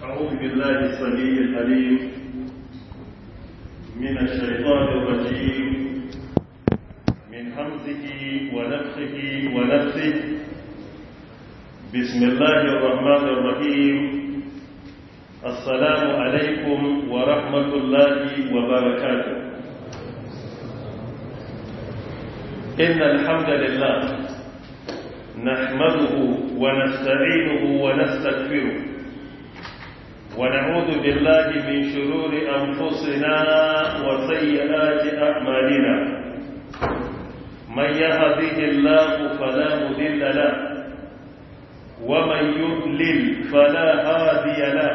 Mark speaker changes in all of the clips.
Speaker 1: أعوذ بالله السميع العليم من الشيطان الرجيم من همزه ونفخه ونفسه بسم الله الرحمن الرحيم السلام عليكم ورحمة الله وبركاته إن الحمد لله نحمده ونستعينه ونستغفره ونعوذ بالله من شرور أنفسنا وسيئات أعمالنا من يهده الله فلا مذل له ومن يضلل فلا هادي له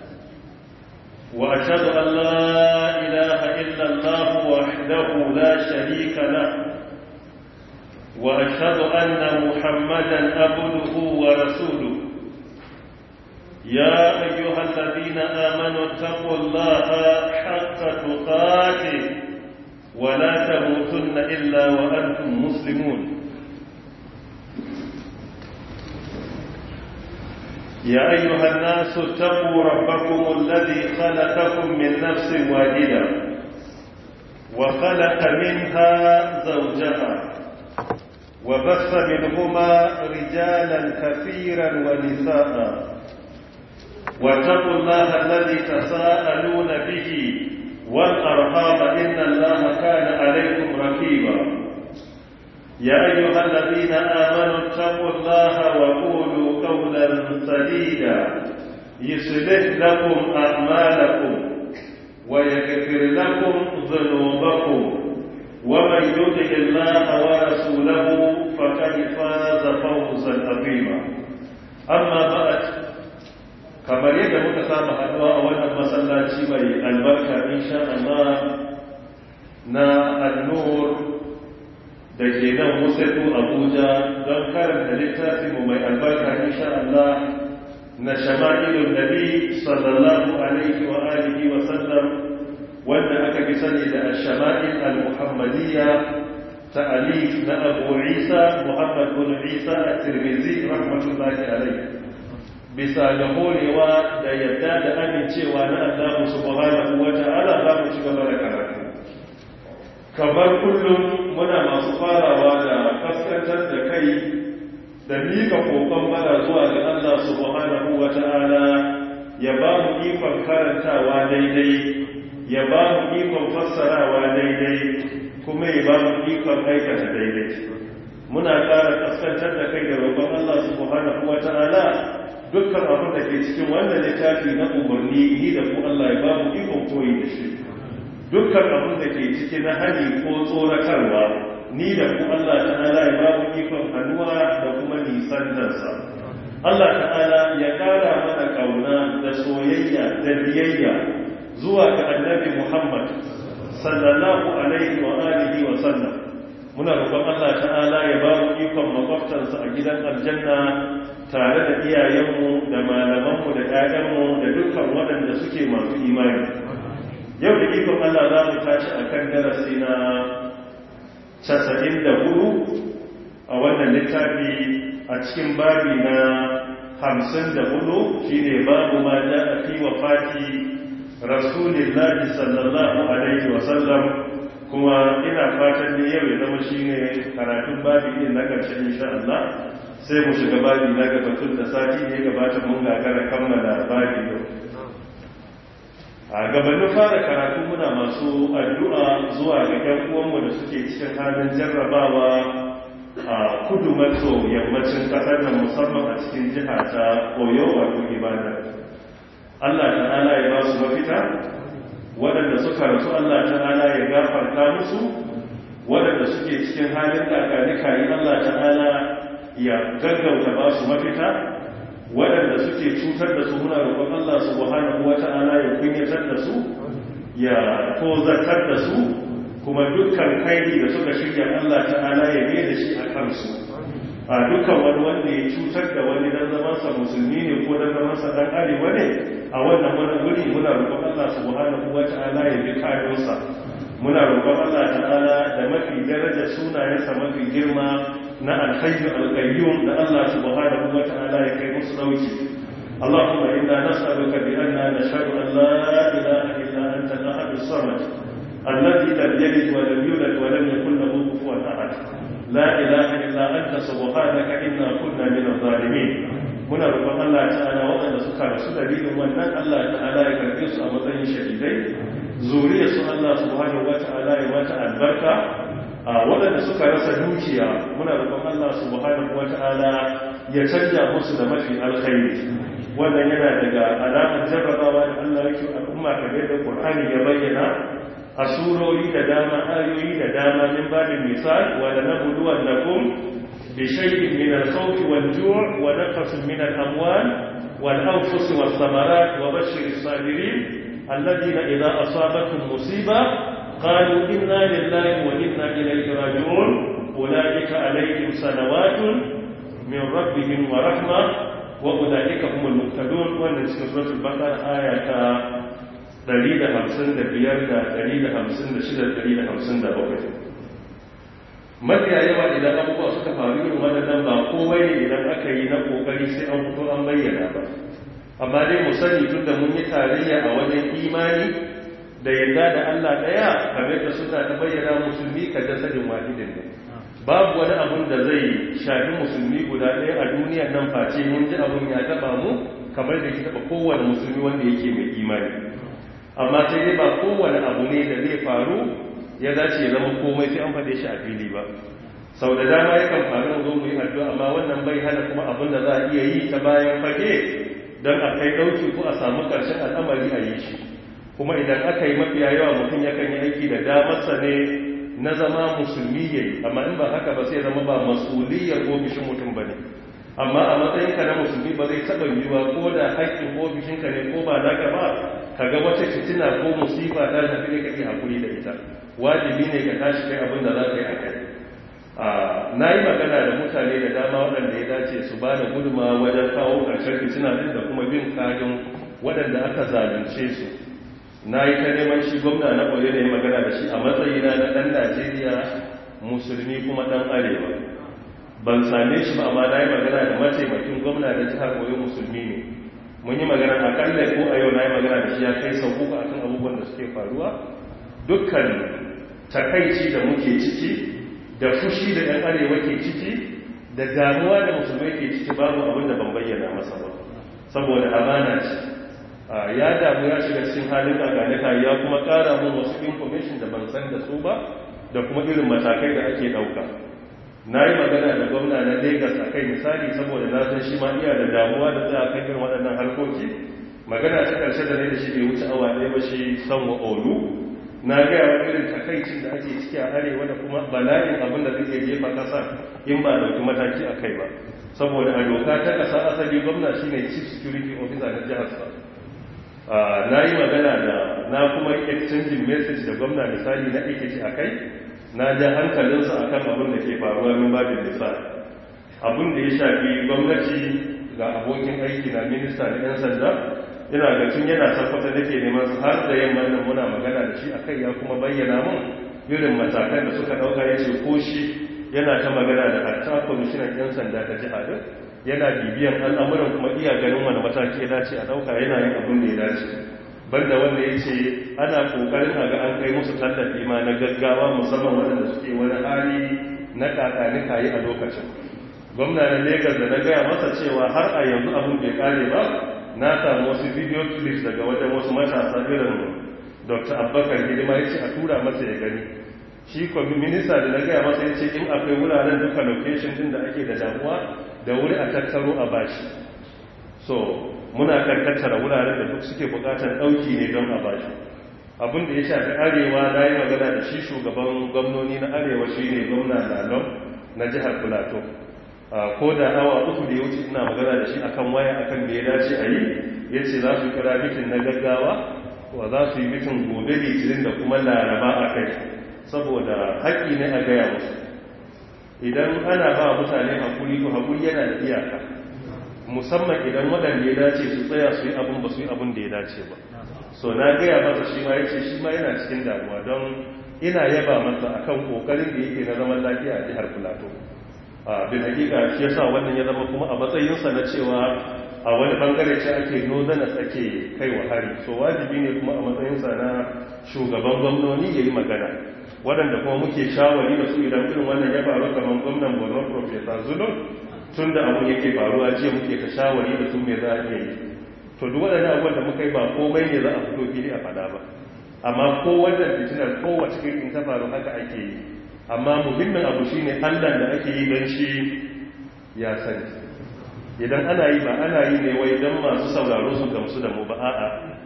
Speaker 1: وأشهد أن لا إله إلا الله وحده لا شريك له وأشهد أن محمدا عبده ورسوله يا أيها الذين آمنوا اتقوا الله حق تقاته ولا تموتن إلا وأنتم مسلمون يا أيها الناس اتقوا ربكم الذي خلقكم من نفس واحدة وخلق منها زوجها وبث منهما رجالا كثيرا ونساء واتقوا الله الذي تساءلون به والأرحام إن الله كان عليكم رقيبا يا أيها الذين آمنوا اتقوا الله وقولوا قولا سديدا يصلح لكم أعمالكم ويغفر لكم ذنوبكم ومن يطع الله ورسوله فقد فاز فوزا عظيما أما بعد kamar yadda muka saba haduwa a wannan masallaci mai albarka insha Allah na annur da ke nan musaitu abuja don karanta littafinmu mai albarka insha Allah na shama'ilun nabi sallallahu alaihi wa alihi wa sallam wanda aka fi sani da shama'il al-muhammadiyya ta'alif na abu isa muhammad bin isa at-tirmidhi rahmatullahi alaihi bisa ga horewa da yadda da amincewa na Allah subhanahu wa ta'ala za mu ci gaba da karatu kamar kullum muna masu farawa da kaskantar da kai da mika kokon mana zuwa ga Allah subhanahu wa ta'ala ya ba mu ikon karantawa daidai ya ba mu ikon fassarawa daidai kuma ya ba mu ikon aikata daidai muna ƙara kaskantar da kai da roƙon Allah subhanahu wa ta'ala dukkan abin da ke cikin wannan littafi na umarni ni da ku Allah ya ba mu ikon koyi da shi dukkan abin da ke ciki na hali ko tsoratarwa ni da ku Allah ta'ala ya ba mu ikon hannuwa da kuma nisantarsa Allah ta'ala ya kara mana kauna da soyayya da biyayya zuwa ga annabi Muhammad sallallahu alaihi wa alihi wa sallam muna roƙon Allah ta'ala ya ba mu ikon makwabtansa a gidan aljanna tare da iyayenmu da malamanmu da ƴaƴanmu da dukkan waɗanda suke masu imani yau da ikon Allah za mu tashi a kan darasi na casa'in da hudu a wannan littafi a cikin babi na hamsin da hudu shi ne babu ma ja a fi wa fati rasulillahi sallallahu alaihi wasallam kuma ina fatan ne yau ya zama shi ne karatun babi ɗin na ƙarshe insha Allah sai mu shiga babi na gabatun da sati ne gabata mun gagara kammala babi yau a gabanin fara karatu muna masu addu'a zuwa ga ‘yan uwanmu da suke cikin halin jarrabawa a kudu maso yammacin ƙasar nan musamman a cikin jiha ta koyo wato ibada Allah ta'ala ya ba su mafita waɗanda suka rasu Allah ta'ala ya gafarta musu waɗanda suke cikin halin kakanika yi Allah ta'ala ya gaggauta ba su mafita waɗanda suke cutar da su muna roƙon Allah subhanahu wata'ala ya kunyatar da su ya tozartar da su kuma dukkan kairi da suka shirya Allah ta'ala ya ne da shi a kansu a dukkan wani wanda ya cutar da wani dan zamansa musulmi ne ko dan zamansa dan arewa ne a wannan wani wuri muna roƙon Allah subhanahu wata'ala ya bi kayansa muna roƙon Allah ta'ala da mafi daraja sunayensa mafi girma na alhayyu alqayyum da Allah subhanahu wata'ala ya kai musu dauki اللهم إنا نسألك بأننا نشهد أن لا إله إلا أنت الأحد الصمد الذي لم يلد ولم يولد ولم يكن له كفوا أحد لا إله إلا أنت سبحانك إنا كنا من الظالمين muna roƙon Allah ta'ala waɗanda suka rasu dalilin wannan Allah ta'ala ya karɓe su a matsayin shahidai zuriya su Allah subhanahu wata'ala ya mata albarka a waɗanda suka rasa dukiya muna roƙon Allah subhanahu wata'ala ya canja musu da mafi alkhairi wannan yana daga alamar jarrabawa da Allah yake al'umma kamar da Qur'ani ya bayyana a surori da dama ayoyi da dama min babin misal wa lanabluwannakum بشيء من الخوف والجوع ونقص من الأموال والأنفس والثمرات وبشر الصابرين الذين إذا أصابتهم مصيبة قالوا إنا لله وإنا إليه راجعون أولئك عليهم صلوات من ربهم ورحمة وأولئك هم المهتدون ونسك سورة البقرة آية دليل همسن دبيار دليل همسن دشدة دليل همسن دبوكة mafiya yawa idan abubuwa suka faru irin waɗannan ba komai ne idan aka yi na ƙoƙari sai an fito an bayyana ba amma dai mu sani tun da mun yi tarayya a wajen imani da yadda da Allah ɗaya kamar da suna ta bayyana musulmi ka jasadin wahidin ne babu wani abun da zai shafi musulmi guda ɗaya a duniya nan face mun ji abun ya taɓa mu kamar da ya taɓa kowane musulmi wanda yake mai imani amma sai dai ba kowane abu ne da zai faru ya dace ya zama komai sai an faɗe shi a fili ba sau da dama yakan faru zo mu yi addu'a amma wannan bai hana kuma abin da za a iya yi ta bayan fage don a kai ɗauki ko a samu ƙarshen al'amari a yi shi kuma idan aka yi mafiya yawa mutum yakan yi aiki da damarsa ne na zama musulmi ya yi amma in ba haka ba sai zama ba masuliyar ofishin mutum ba ne amma a matsayinka na musulmi ba zai taɓa yiwuwa ko da haƙƙin ofishinka ne ko ba naka ba ka ga wata fitina ko musifa ta shafi ne kake hakuri da ita wajibi ne ka tashi kai abin da za ka yi a kai na yi magana da mutane da dama waɗanda ya dace su ba da guduma wajen kawo ƙarshen fitina ɗin da kuma bin kajin waɗanda aka zalunce su na yi ta neman shi gwamna na ƙwale da ya magana da shi a matsayina na ɗan najeriya musulmi kuma ɗan arewa ban same shi ba amma na yi magana da mataimakin gwamna da jihar ƙwale musulmi ne mun yi magana akalla ko a yau na yi magana da shi ya kai sau uku akan abubuwan da suke faruwa dukkan takaici da muke ciki da fushi da ɗan arewa ke ciki da damuwa da musulmai ke ciki babu abin da ban bayyana masa ba saboda amana ce ya damu ya shiga cikin halin kaganika ya kuma ƙara mun wasu information da ban san da su ba da kuma irin matakai da ake ɗauka na yi magana da gwamna na Legas a kai misali saboda na san shi ma iya da damuwa da tsaya kan irin waɗannan harkoki magana ta ƙarshe da ne da shi bai wuce awa ɗaya ba shi sanwa olu na gaya wa irin takaicin da ake ciki a arewa da kuma bala'in abin da zai jefa ƙasa in ba dauki mataki a kai ba saboda a doka ta ƙasa asali gwamna shine chief security officer na jihar sa na yi magana da na kuma exchanging message da gwamna misali na aikaci a kai na ja hankalinsa a kan abin da ke faruwa min babin misali abin da ya shafi gwamnati ga abokin aiki na minista da 'yan sanda ina ga tun yana tabbata da ke neman su har da yamma nan muna magana da shi a kai ya kuma bayyana mun irin matakan da suka ɗauka ya ce ko shi yana ta magana da hatta kwamishinan 'yan sanda ta jiha din yana bibiyan al'amuran kuma iya ganin wani mataki ya dace a ɗauka yana yin abin da ya dace banda wanda ya ce ana kokarin a ga an kai musu tallafi ma na gaggawa musamman waɗanda suke wani hali na kakani kayi a lokacin gwamna na Legas da na gaya masa cewa har a yanzu abin bai kare ba na samu wasu video clips daga wajen wasu matasa irin dr abubakar hidima ya ce a tura masa ya gani shi kwami minista da na gaya masa ya ce in akwai wuraren duka location din da ake da damuwa da wuri a tattaro a bashi so muna kan tattara wuraren da duk suke bukatar dauki ne don a bashi abin da ya shafi arewa na yi magana da shi shugaban gwamnoni na arewa shi ne gwamna lalon na jihar plateau ko da awa uku da ya wuce ina magana da shi akan waya akan da ya dace a yi ya ce za su kira mitin na gaggawa wa za su yi mitin gobe litinin da kuma laraba a kai saboda haƙƙi ne a gaya musu idan ana ba mutane haƙuri ko haƙuri yana da iyaka musamman idan waɗanda ya dace su tsaya su yi abin ba su yi abin da ya dace ba so na gaya masa shi ma ya ce shi ma yana cikin damuwa don ina yaba masa akan ƙoƙarin da yake na zaman lafiya a jihar plateau bin hakika shi yasa wannan ya zama kuma a matsayinsa na cewa a wani bangare ce ake northerners ake kai wa hari so wajibi ne kuma a matsayinsa na shugaban gwamnoni ya yi magana waɗanda kuma muke shawari da su idan irin wannan ya faru kamar gwamnan borno professor zulun tun da abun yake faruwa jiya muke ta shawari da su mai za a yi to duk waɗannan abubuwan da muka yi ba komai ne za a fito fili a faɗa ba amma ko wannan fitinar kowace irin ta faru haka ake yi amma muhimmin abu shine allah da ake yi don shi ya sani idan ana yi ba ana yi ne wai don masu sauraro su gamsu da mu ba a'a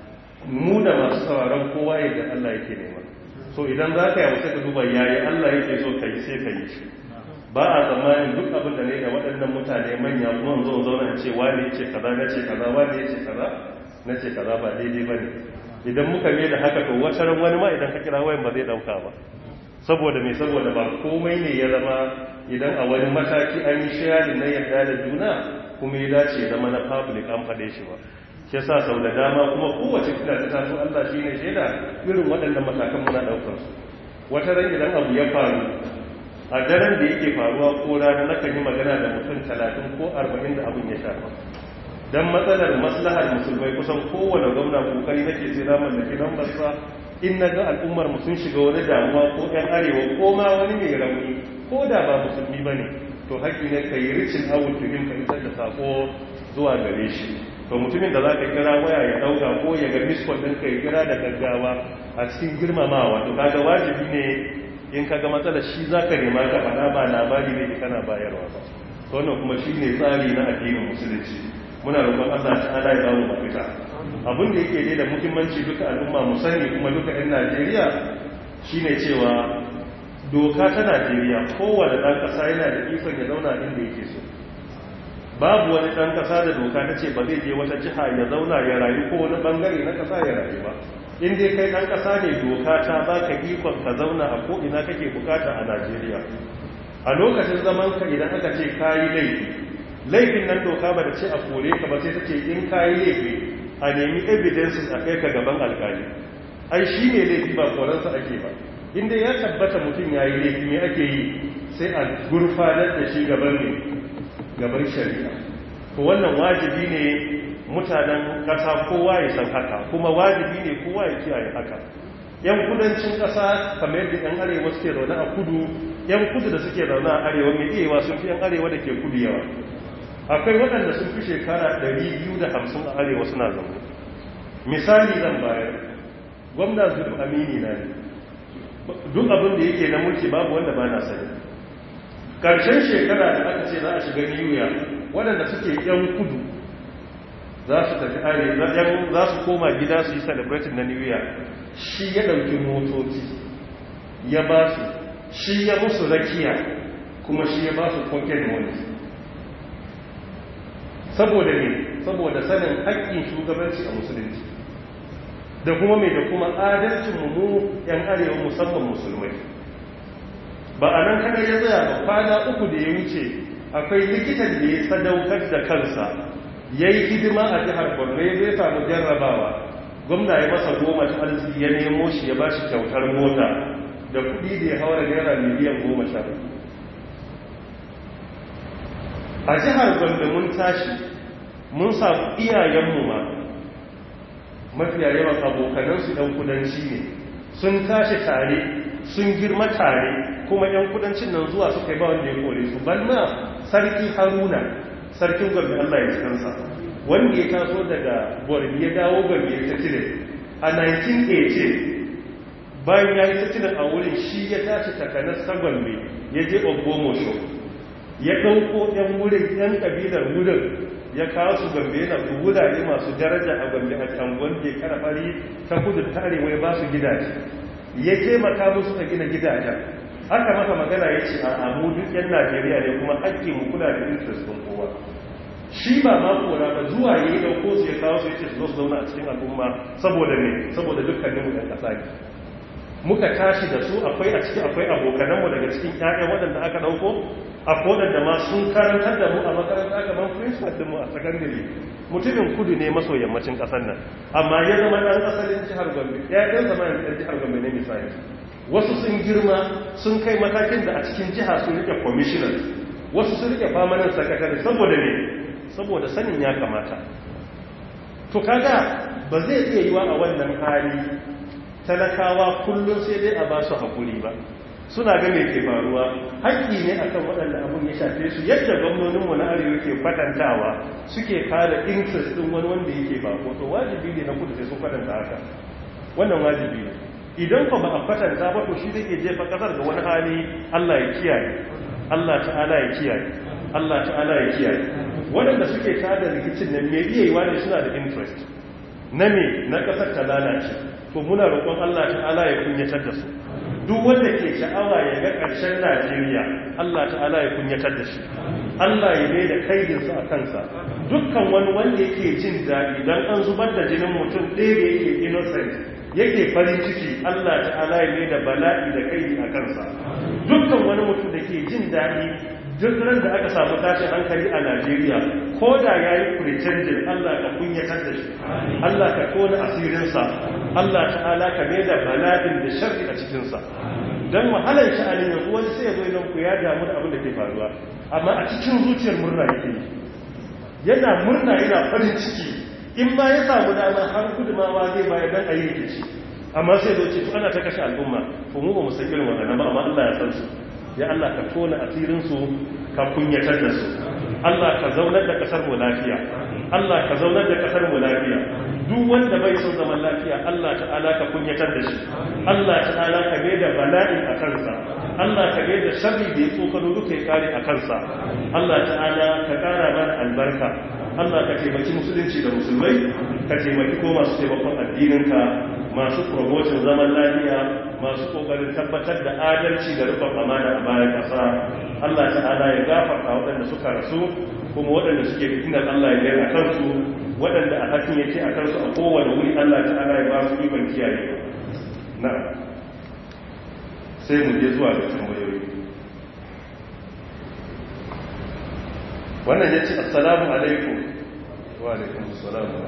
Speaker 1: mu da masu sauraron kowa yadda allah yake nema so idan za ka yi sai ka duba yayi allah yake so ka yi sai ka yi shi ba a tsammanin duk abin da ne da waɗannan mutane manya kuma zo zauna ce wani ce kaza na ce kaza wani ce kaza na ce kaza ba daidai ba ne idan muka mai da haka to wata ran wani ma idan ka kira wayan ba zai ɗauka ba saboda mai saboda ba komai ne ya zama idan a wani mataki an yi sharing na yarda da juna kuma ya dace ya zama na public an faɗe shi ba shi yasa sau da dama kuma kowace kila ta taso Allah shine shaida irin waɗannan matakan muna ɗaukar su wata ran idan abu ya faru a daren da yake faruwa ko rana na kan yi magana da mutum talatin ko arba'in da abin ya shafa don matsalar maslahar musulmai kusan kowane gwamna kokari nake sai na mallaki don basa in na ga al'ummar mu sun shiga wani damuwa ko yan arewa ko ma wani mai rauni ko da ba musulmi ba ne to haƙƙi ne ka yi ricin awul tuhim ka isar da sako zuwa gare shi to mutumin da za ka kira waya ya ɗauka ko ya ga miskon ɗin ka ya kira da gaggawa a cikin girmamawa to kaga wajibi ne in ka ga matsalar shi za ka nema ka faɗa ba labari ne kana bayarwa ba to wannan kuma shi ne tsari na addinin musulunci muna roƙon Allah ta'ala ya bamu mafita abin da yake ne da muhimmanci duka al'umma mu sani kuma duka 'yan Najeriya shine cewa doka ta Najeriya kowane ɗan ƙasa yana da ikon ya zauna inda yake so babu wani ɗan ƙasa da doka ta ce ba zai je wata jiha ya zauna ya rayu ko wani ɓangare na ƙasa ya rayu ba in dai kai ɗan ƙasa ne doka ta ba ka ikon ka zauna a ko'ina kake bukata a Najeriya a lokacin zaman ka idan aka ce kayi laifi laifin nan doka ba da ce a kore ka ba sai ta ce in kayi laifi a nemi evidences a kai ka gaban alkali ai shi ne laifi ba koransa ake ba inda ya tabbata mutum ya yi laifi me ake yi sai a gurfanar da shi gaban ne gaban shari'a ko wannan wajibi ne mutanen ƙasa kowa ya san haka kuma wajibi ne kowa ya kiyaye haka yan kudancin ƙasa kamar yadda yan arewa suke zaune a kudu yan kudu da suke zaune a arewa mai iyawa sun fi yan arewa da ke kudu yawa akwai waɗanda sun fi shekara 250 a arewa suna zaune misali zan bayar gwamna zuru amini na ne duk abin da yake na mulki babu wanda ba na sani ƙarshen shekara da aka ce za a shiga niyuya waɗanda suke yan kudu za su tafi arewa za su koma gida su yi celebrating na niyuya shi ya ɗauki motoci ya ba su shi ya musu rakiya kuma shi ya ba su pocket money saboda ne saboda sanin haƙƙin shugabanci a musulunci da kuma mai da kuma adalcin mu yan arewa musamman musulmai ba a nan kada ya tsaya ba kwana uku da ya wuce akwai likitan da ya sadaukar da kansa ya yi hidima a jihar borno ya zai samu jarrabawa gwamna ya masa goma ta arziki ya nemo shi ya ba shi kyautar mota da kudi da ya haura naira miliyan goma sha a jihar gombe mun tashi mun samu iyayenmu ma mafiya yawan abokanansu ɗan kudanci ne sun tashi tare sun girma tare kuma ‘yan kudancin nan zuwa suka yi ba wanda ya kore su balma sarki haruna sarkin gombe allah ya cikinsa wanda ya taso daga gombe ya dawo gombe ya ta cire a 1918 bayan ya yi ta cire a wurin shi ya tashi takanar ta gombe ya je ogbomosho ya ɗauko ‘yan wurin ‘yan ƙabilar wurin ya kawo su gombe yana wurare masu daraja a gombe a cangon da ya karfari ta kudu ta arewa ya ba su gidaje ya taimaka musu a gina gidajen aka masa magana ya ce a amu duk yan najeriya ne kuma haƙƙi mu kula da interest ɗin kowa shi ba ma kora ba zuwa ya yi ɗauko su ya kawo su ya ce su zo su zauna a cikin al'umma saboda ne saboda dukkaninmu ɗan ƙasa ne muka tashi da su akwai a ciki akwai abokananmu daga cikin ƴaƴan waɗanda aka ɗauko akwai waɗanda ma sun karantar da mu a makaranta kamar principal ɗinmu a sakandare mutumin kudu ne maso yammacin ƙasar nan amma ya zama ɗan asalin jihar gombe ƴaƴan zama ɗan jihar gombe ne misali wasu sun girma sun kai matakin da a cikin jiha sun rike commissioners wasu sun rike permanent secretary saboda ne saboda sanin ya kamata to kaga ba zai iya yiwa a wannan hali talakawa kullum sai dai a ba su haƙuri ba suna ga mai ke faruwa haƙƙi ne akan waɗanda abun ya shafe su yadda gwamnoninmu na arewa ke kwatantawa suke kare interest ɗin wani wanda yake ba ko to wajibi ne na kudu sai sun kwatanta haka wannan wajibi ne idan ba a kwatanta ba to shi zai ke jefa ƙasar ga wani hali allah ya kiyaye allah ta'ala ya kiyaye allah ta'ala ya kiyaye waɗanda suke tada rikicin nan me iya yiwa ne suna da interest na me na ƙasar ta lalace to muna roƙon allah ta'ala ya kunyatar da su duk wanda ke sha'awa ya ga ƙarshen Najeriya Allah ta'ala ya kunyatar da shi Allah ya mai da kaidinsa a kansa dukkan wani wanda yake jin daɗi don an zubar da jinin mutum ɗaya da yake innocent yake farin ciki Allah ta'ala ya mai da bala'i da kaidi a kansa dukkan wani mutum da ke jin daɗi duk ran da aka samu tashin hankali a Najeriya ko da ya yi pretending Allah ka kunyatar da shi Allah ka tona asirinsa Allah ta'ala ka mai da bala'in da sharri a cikinsa don wahalar sha'anin yanzu wani sai ya zo idan ku ya damu da abin da ke faruwa amma a cikin zuciyar murna yake yi yana murna yana farin ciki in ma ya samu dama har gudumawa zai bayar dan a yi rikici amma sai zo ce to ana ta kashe al'umma to mu ba mu san irin wannan ba amma Allah ya san su ya Allah ka tona asirinsu ka kunyatar da su Allah ka zaunar da kasar mu lafiya Allah ka zaunar da kasar mu lafiya duk wanda bai son zaman lafiya Allah ta'ala ka kunyatar da shi Allah ta'ala ka mai da bala'i a kansa Allah ka mai da sharri da ya tsokano duka ya kare a kansa Allah ta'ala ka kara mana albarka Allah ka taimaki musulunci da musulmai ka taimaki ko masu taimakon addininka masu promotion zaman lafiya masu kokarin tabbatar da adalci da rufin amana a bayan ƙasa Allah ta'ala ya gafarta waɗanda suka rasu kuma waɗanda suke fitinar Allah ya gaya a kansu waɗanda a hakin yake a kansu a kowane wuri Allah ta'ala ya ba su ikon kiyaye na sai mu je zuwa ga tambayoyi wannan ya ce assalamu alaikum wa alaikum assalamu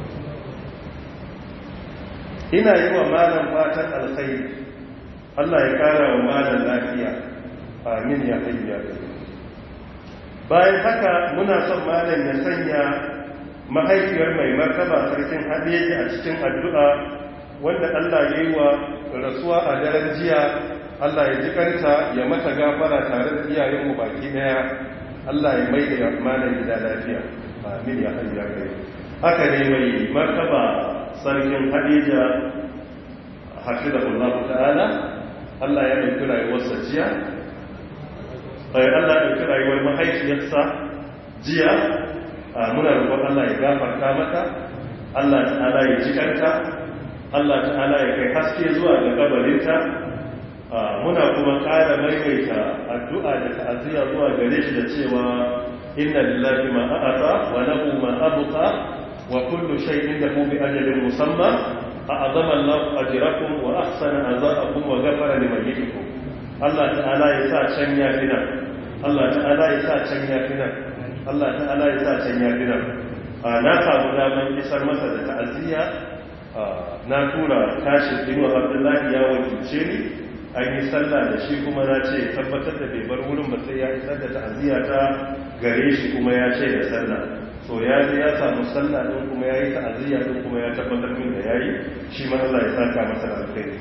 Speaker 1: ina yi wa malam fatan alkhairi Allah ya kara wa malam lafiya amin ya hayya bayan haka muna son malam ya sanya mahaifiyar mai martaba sarkin hadeji a cikin addu'a wanda Allah ya yi wa rasuwa a daren jiya Allah ya jikanta ya mata gafara tare da iyayenmu baki daya Allah ya mai da malam gida lafiya amin ya hayya haka ne mai martaba sarkin hadija hafizahullahu ta'ala Allah ya ɗauki rayuwarsa jiya ai Allah ya ɗauki rayuwar mahaifiyarsa jiya muna roƙon Allah ya gafarta mata Allah ta'ala ya jikanta Allah ta'ala ya kai haske zuwa ga kabarinta muna kuma ƙara maimaita addu'a da ta'aziyya zuwa gare shi da cewa inna lillahi ma a'ata wa lahu ma abqa وكل شيء عنده بأجل مسمى أعظم الله أجركم وأحسن أزاءكم وغفر لميتكم الله تعالى يسا شنيا فينا الله تعالى يسا شنيا فينا الله تعالى يسا شنيا فينا na samu daman isar masa da ta'aziyya na tura tashin inuwa abdullahi ya wakilce ni an yi sallah da shi kuma na ce tabbatar da bai bar wurin ba sai ya isar da ta'aziyya ta gare shi kuma ya ce da sallah so ya ji ya samu sallah din kuma ya yi ta'aziyya din kuma ya tabbatar min da ya yi shi ma Allah ya saka masa da alkhairi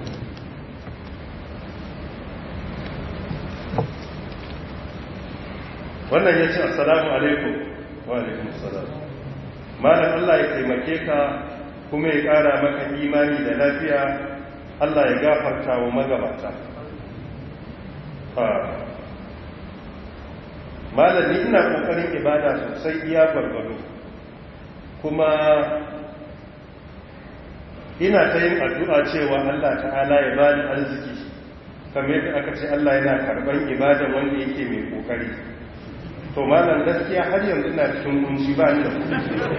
Speaker 1: wannan ya ce assalamu alaikum wa alaikum assalam malam Allah ya taimake ka kuma ya ƙara maka imani da lafiya Allah ya gafarta wa magabata malami ina kokarin ibada sosai iya gwargwado kuma ina ta yin addu'a cewa Allah ta'ala ya bani arziki kamar yadda aka ce Allah yana karban ibada wanda yake mai kokari to malam gaskiya har yanzu ina cikin kunci ba ni da kuɗi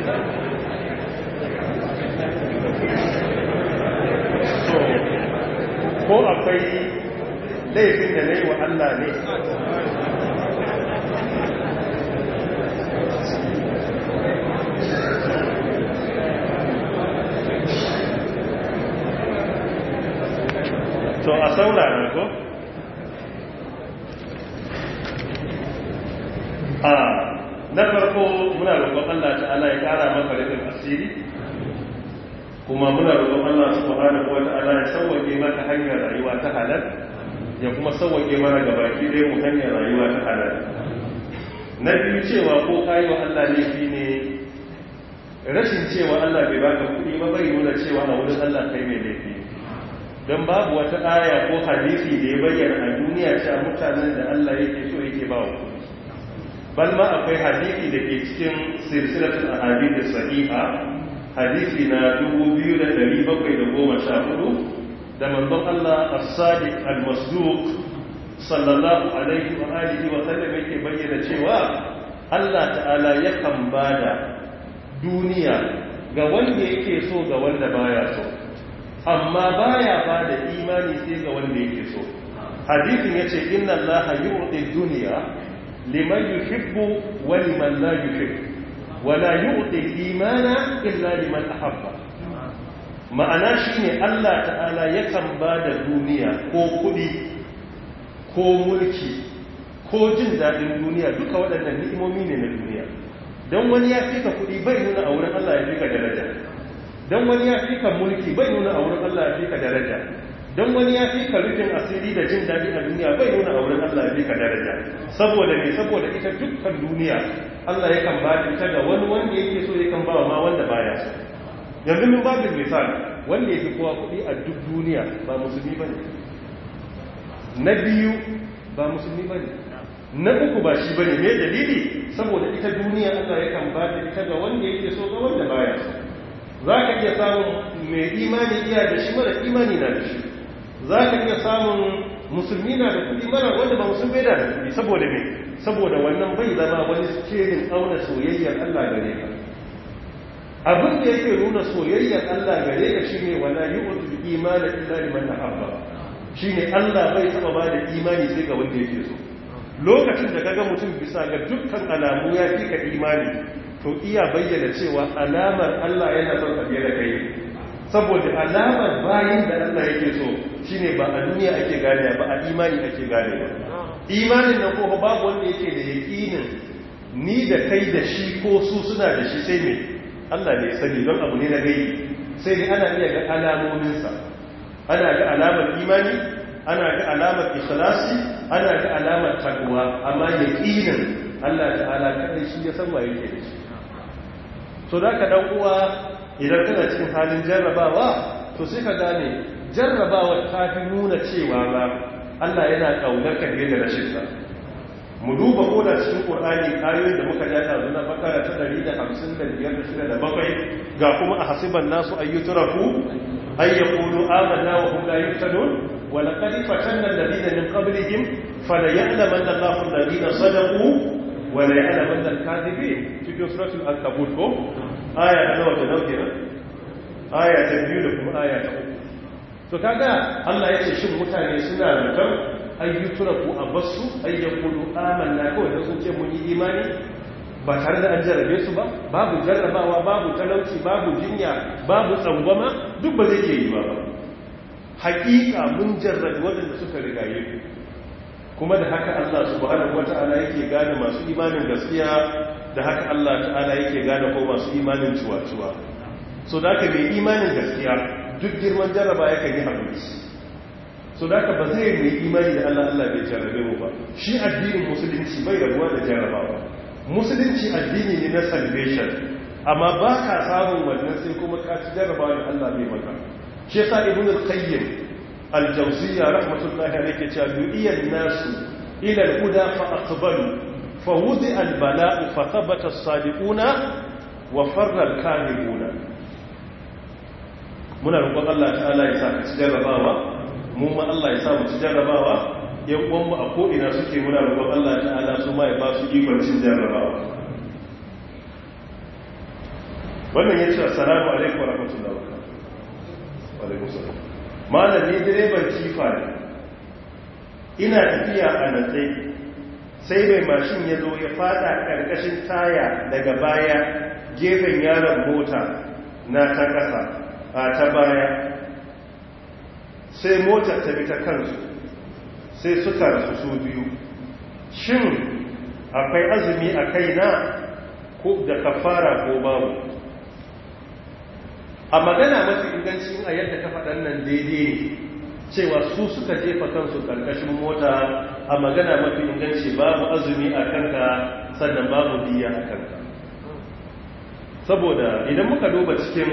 Speaker 1: so ko akwai laifin da na yi wa Allah ne to a saurara ko a na farko muna roƙon Allah ta'ala ya ƙara maka rufin asiri kuma muna roƙon Allah subhanahu wa ta'ala ya sauwake maka hanyar rayuwa ta halal ya kuma sauwake mana gabaki ɗaya mu hanyar rayuwa ta halal na biyu cewa ko kayi wa Allah laifi ne rashin cewa Allah bai baka kuɗi ba bai nuna cewa a wurin Allah kai mai laifi don babu wata aya ko hadisi da ya bayyana a duniya cewa mutanen da Allah yake so yake ba wa kuɗi bal ma akwai hadisi da ke cikin silsilatul ahadith sahiha hadisi na 2714 da manzon Allah as-sadiq al-masduq sallallahu alaihi wa alihi wa sallam yake bayyana cewa Allah ta'ala yakan bada duniya ga wanda yake so ga wanda baya so amma baya bada imani sai ga wanda yake so hadisin yace inna allaha yu'ti dunya liman yuhibbu wa liman la yuhibbu wa la yu'ti imana illa liman ahabba ma'ana shine Allah ta'ala yakan bada duniya ko kudi ko mulki ko jin daɗin duniya duka waɗannan ni'imomi ne na duniya don wani ya fi ka kuɗi bai nuna a wurin Allah ya fi ka daraja don wani ya fi ka mulki bai nuna a wurin Allah ya fi ka daraja don wani ya fi ka rufin asiri da jin daɗi a duniya bai nuna a wurin Allah ya fi ka daraja saboda me saboda ita dukkan duniya Allah yakan ba ta ita ga wani wanda yake so yakan ba ma wanda baya so yanzu min babin misali wanda ya fi kowa kuɗi a duk duniya ba musulmi ba ne na biyu ba musulmi ba ne na uku ba shi ba ne mai dalili saboda ita duniya allah ya kan bata ita ga wanda yake so ga wanda baya so za ka iya samun mai imani iya da shi mara imani na da shi za ka iya samun musulmi na da kudi mara wanda ba musulmi da da kudi saboda me saboda wannan bai zama wani skerin auna soyayyar allah gare ka abin da yake nuna soyayyar allah gare ka shine wala yu'tul imana illa liman ahabba shi ne Allah bai taba ba da imani sai ga wanda yake so lokacin da kaga mutum bisa ga dukkan alamu ya fi ka imani to iya bayyana cewa alamar Allah yana son ka da kai saboda alamar bayin da Allah yake so shine ba a duniya ake gane ba a imani ake gane ba imanin nan ko babu wanda yake da yakinin ni da kai da shi ko su suna da shi sai me Allah ne ya sani don abu ne na gaibi sai dai ana iya ga alamominsa ana ga alamar imani ana ga alamar ikhlasi ana ga alamar takwa amma yaqinin Allah ta'ala kada shi ya san waye yake da shi so da ka dan uwa idan kana cikin halin jarrabawa to sai ka gane jarrabawa ta fi nuna cewa ba Allah yana kaunar ka da rashin sa mu duba ko da cikin Qur'ani ayoyin da muka ja da na bakara ta 155 da bakwai ga kuma a hasiban nasu ayyutraku أن يقولوا آمنا وهم لا يفتنون ولقد فتنا الذين من قبلهم فليعلمن الله الذين صدقوا وليعلمن الكاذبين في سورة العنكبوت كم آية أنا وتنوكنا آية تبيو لكم آية تقول to kaga Allah ya ce shin mutane suna rutar ayyuturaku a basu ayyakulu amanna kawai da sun ce mun yi imani ba tare da an jarrabe su ba babu jarrabawa babu talauci babu jinya babu tsangwama duk ba zai iya yi ba hakika mun jarrabe waɗanda suka rigaye ku kuma da haka Allah subhanahu wata'ala yake gane masu imanin gaskiya da haka Allah ta'ala yake gane ko masu imanin cuwa-cuwa so da haka mai imanin gaskiya duk girman jarraba yakan yi haƙuri so da haka ba zai mai imani da Allah Allah bai jarrabe mu ba shi addinin musulunci bai rabuwa da jarrabawa musulunci addini ne na salvation amma ba ka samun wannan sai kuma ka ci jarraba da Allah bai maka shi yasa ibn al-qayyim al-jawziyya rahmatullahi alayhi cewa du'iya nasu ila al-huda fa aqbalu fa wudi al-bala'u fa thabata as-sadiquna wa farra al-kadhibuna muna roƙon Allah ta'ala ya sa ka ci jarrabawa mu ma Allah ya sa mu ci jarrabawa yan uwanmu a ko'ina suke muna roƙon Allah ta'ala su ma ya ba su ikon cin jarrabawa wannan ya ce assalamu alaikum wa rahmatullahi wa barakatuh malam ni direban kifa ne ina tafiya a natsai sai mai mashin ya zo ya fada ƙarƙashin taya daga baya gefen yaron mota na ta ƙasa a ta baya sai motar ta bi ta kansu sai suka rasu su biyu shin akwai azumi a kaina ko da kafara ko babu a magana mafi inganci a yadda ka faɗan nan daidai ne cewa su suka jefa kansu ƙarƙashin mota a magana mafi inganci babu azumi a kanka sannan babu biya a kanka saboda idan muka duba cikin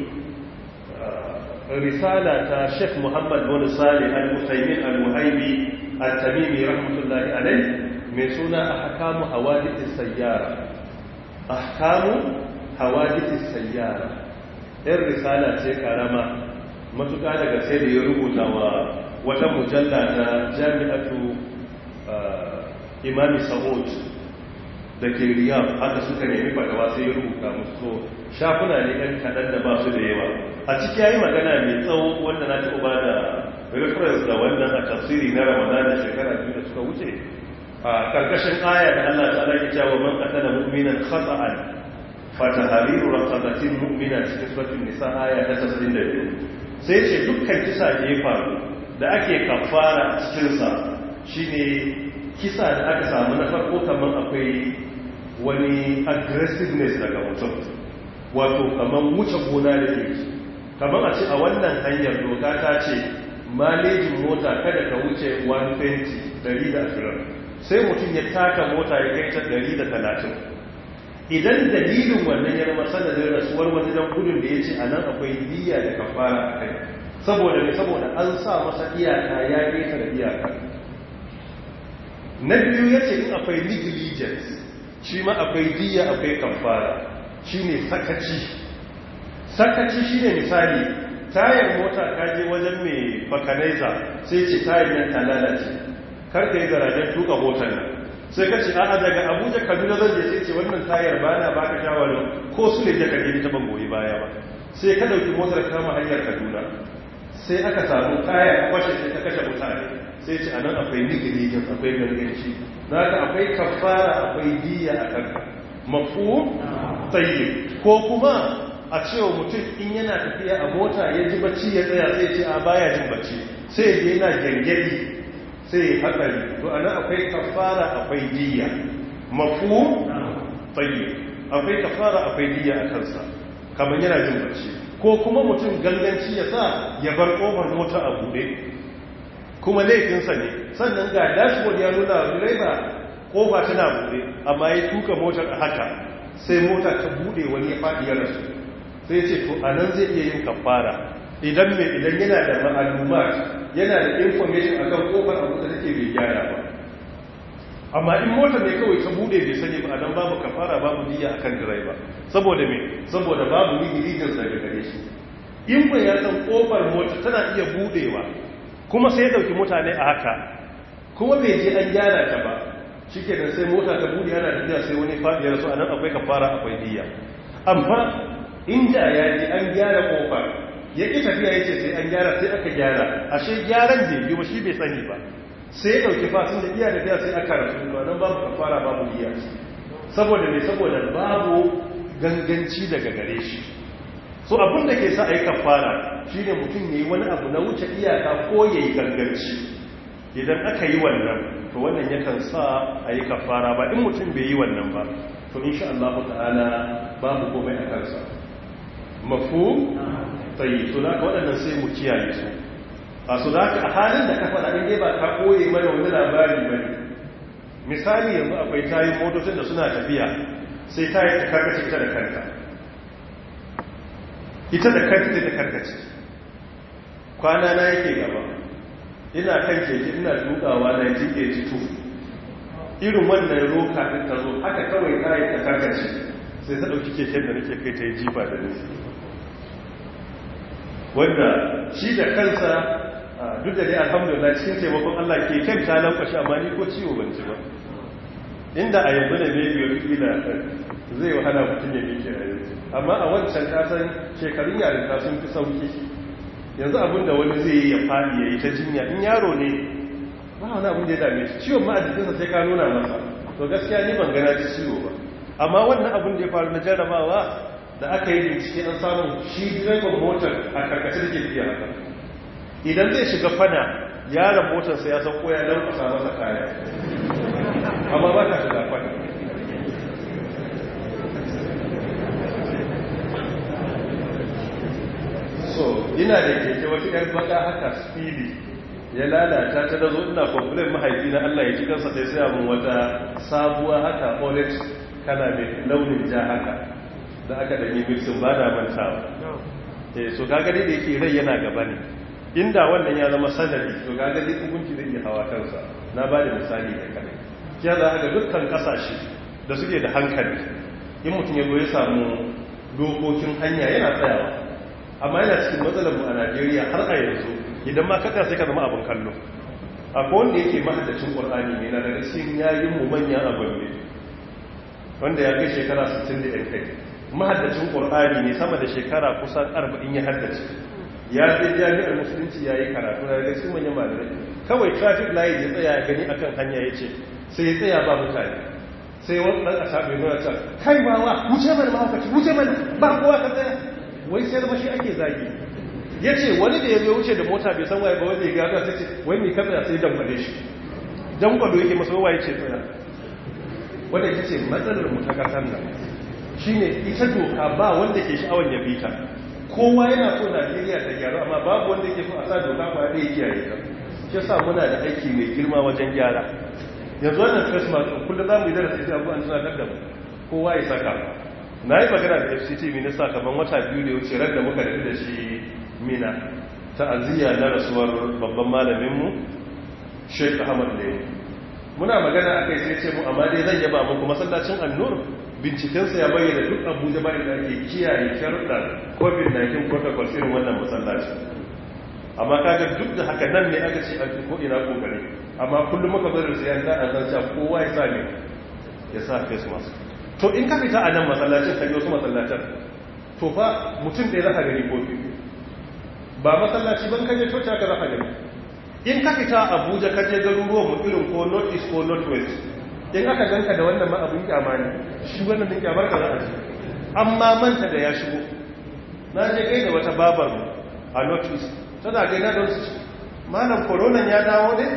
Speaker 1: risala ta sheikh muhammad bin salih al-musaimin al-muhaibi al-tamimi rahmatullahi alai mai suna ahkamu hawadithis sayyara ahkamu hawadithis sayyara yan risala ce karama matuƙa daga sai da ya rubuta wa wata mujalla ta jami'atu imami sa'ud da ke riyam haka suka nemi fatawa sai ya rubuta musu shafuna ne ɗan kaɗan da ba su da yawa a ciki ya yi magana mai tsawo wanda na taɓa ba da reference da wannan a tafsiri na ramadan da shekara biyu da suka wuce a ƙarƙashin aya da allah ta ala ya wa man qatala mu'minan khata'an fa tahriru raqabatin mu'mina cikin suratul nisa aya ta 92 sai ce dukkan kisa da ya faru da ake kafara a cikinsa shine kisa da aka samu na farko kamar akwai wani aggressiveness daga mutum wato kamar wuce gona da ke kamar a ce a wannan hanyar doka ta ce malejin mota kada ka wuce 120 sai mutum ya taka mota ya kai ta 130 idan dalilin wannan ya zama sanadin rasuwar wani dan gudun da ya ce a nan akwai diya da kafara a kai saboda ne saboda an sa masa iyaka ya keta da iyaka na biyu ya ce in akwai negligence shi ma akwai diya akwai kafara shi ne sakaci sakaci shi ne misali tayar mota kaje wajen mai bakanaiza sai ce tayar nan ta lalace karka yi garajen tuka motar nan sai ka ce a'a daga abuja kaduna zan je sai ce wannan tayar ba na baka shawarar ko su ne jaka ta ban goyi baya ba sai ka dauki motar kama hanyar kaduna sai aka samu tayar kwashe sai ta kashe mutane sai ce anan akwai nigirigin akwai ganganci za ka akwai kafara akwai diya a kanka mafu tsaye ko kuma a cewa mutum in yana tafiya a mota ya ji bacci ya tsaya sai ce a baya jin bacci sai ya yana gangadi sai hatsari to ana akwai kafara akwai diya mafu tsaye akwai kafara akwai diya a kansa kamar yana jin bacci ko kuma mutum ganganci ya sa ya bar kofar mota a bude kuma laifinsa ne sannan ga dashboard ya nuna direba kofa tana bude amma ya tuka motar a haka sai mota ta bude wani ya faɗi ya rasu sai ce to a nan zai iya yin kafara idan mai idan yana da ma'alumat yana da information akan kofar abu da take bai gyara ba amma in mota ne kawai ta bude bai sani ba dan babu kafara babu diya akan direba saboda me saboda babu ligilin daga gare shi in ba ya san kofar mota tana iya budewa kuma sai ya dauki mutane a haka kuma bai je an gyara ta ba shikenan sai mota ta bude yana tafiya sai wani fadi ya rasu anan akwai kafara akwai diya amma inda ya ji an gyara kofar ya ƙi tafiya ya ce sai an gyara sai aka gyara ashe gyaran da yi ba shi bai sani ba sai ya ɗauki fasin da iya tafiya sai aka rasu ba nan babu kafara babu iya saboda mai saboda babu ganganci daga gare shi so abin da ke sa a yi kafara shi ne mutum ya yi wani abu na wuce iyaka ko ya yi ganganci idan aka yi wannan to wannan yakan sa a yi kafara ba in mutum bai yi wannan ba to insha Allah ta'ala babu komai a kansa mafu tsayi su da waɗannan sai mu kiyaye su a su da a halin da ka faɗa in ba ka koye mana wani labari ba ne misali yanzu akwai tayin motocin da suna tafiya sai tayi ta karkace ita da kanta ita da kanta ta karkace kwana na yake gaba ina kan keke ina dukawa na jike jitu irin wannan roka ɗin ta zo haka kawai tayi ta karkace sai ta ɗauki keken da nake kai ta yi jifa da nufi wanda shi da kansa duk da dai alhamdulillah cikin taimakon Allah ke kan ta lankwashi amma ni ko ciwo ban ci ba inda a yanzu ne mai biyu kila zai wahala mutum ya mike a yanzu amma a wancan kasan shekarun yarinta sun fi sauki yanzu abin da wani zai yi ya faɗi ya yi ta jinya in yaro ne ba wani abin da ya dame shi ciwon ma a jikinsa sai ka nuna masa to gaskiya ni ban gana ji ciwo ba amma wannan abin da ya faru na jarrabawa da aka yi bincike an samun shi direban motar a karkace da ke fiye haka idan zai shiga fana yaron motarsa ya san koya don kusa masa kaya amma ba ta shiga fana so ina da keke wata yar baka haka speedy ya lalata ta da zo ina complain mahaifi na Allah ya ci kansa sai sai mun wata sabuwa haka orange kana mai launin ja haka da aka da mixin ba da mantawa eh so kaga dai da yake rai yana gaba ne inda wannan ya zama sanadi to kaga dai hukunci zai iya hawa kansa na ba da misali da kadai kiya za ga dukkan kasashe da suke da hankali in mutum ya zo ya samu dokokin hanya yana tsayawa amma yana cikin matsalar mu a Najeriya har a yanzu idan ma kada sai ka zama abin kallo akwai wanda yake mahaddacin Qur'ani ne na daga cikin yayin mu manyan abin ne wanda ya kai shekara 60 da yan kai mahaddacin Qur'ani ne sama da shekara kusan 40 ya haddace ya je jami'ar musulunci yayi karatu na daga cikin manyan malamai kawai traffic light ya tsaya ya gani akan hanya yace sai ya tsaya ba mutane sai wani ɗan ƙasa mai nuna can kai ba wa wuce mana mahaukaci wuce mana ba kowa ka tsaya wai sai zama shi ake zagi ya ce wani da ya zo wuce da mota bai san waye ba wanda ya gado sai ce wai mai ka tsaya sai dangwale shi dangwalo yake masa waye ce tsaya wanda ita ce matsalar mu ta ƙasar nan shine ita doka ba wanda ke sha'awar ya bi ta kowa yana so najeriya ta gyaru amma babu wanda ke so a sa doka ba ɗaya kiyaye ta shi yasa muna da aiki mai girma wajen gyara yanzu wannan christmas kullum za mu yi darasi sai abubuwan tunatar da mu kowa ya saka na yi magana da fct minista kamar wata biyu da wuce ran da muka nufi da shi mina ta'aziyya na rasuwar babban malaminmu sheik ahmad ne muna magana a kai sai ce mu amma dai zan yaba muku masallacin annur bincikensa ya bayyana duk abuja bayan da ake kiyaye sharuɗar covid-19 protocol irin wannan masallacin amma kaga duk da haka nan ne aka ce a ko ina kokari amma kullum muka bari sai an da an san kowa ya sa ne ya sa face mask to in ka fita a nan masallacin kai wasu masallacin to fa mutum ɗaya zaka gani ko biyu ba masallaci ban kaje coci aka zaka gani in ka fita Abuja ka je garuruwan mu irin ko north east ko north west in aka ganka da wannan ma abun kyama ne shi wannan din kyamar ka za a ji amma manta da ya shigo na je kai da wata babar mu a north east tana gaina don su malam koronan ya dawo ne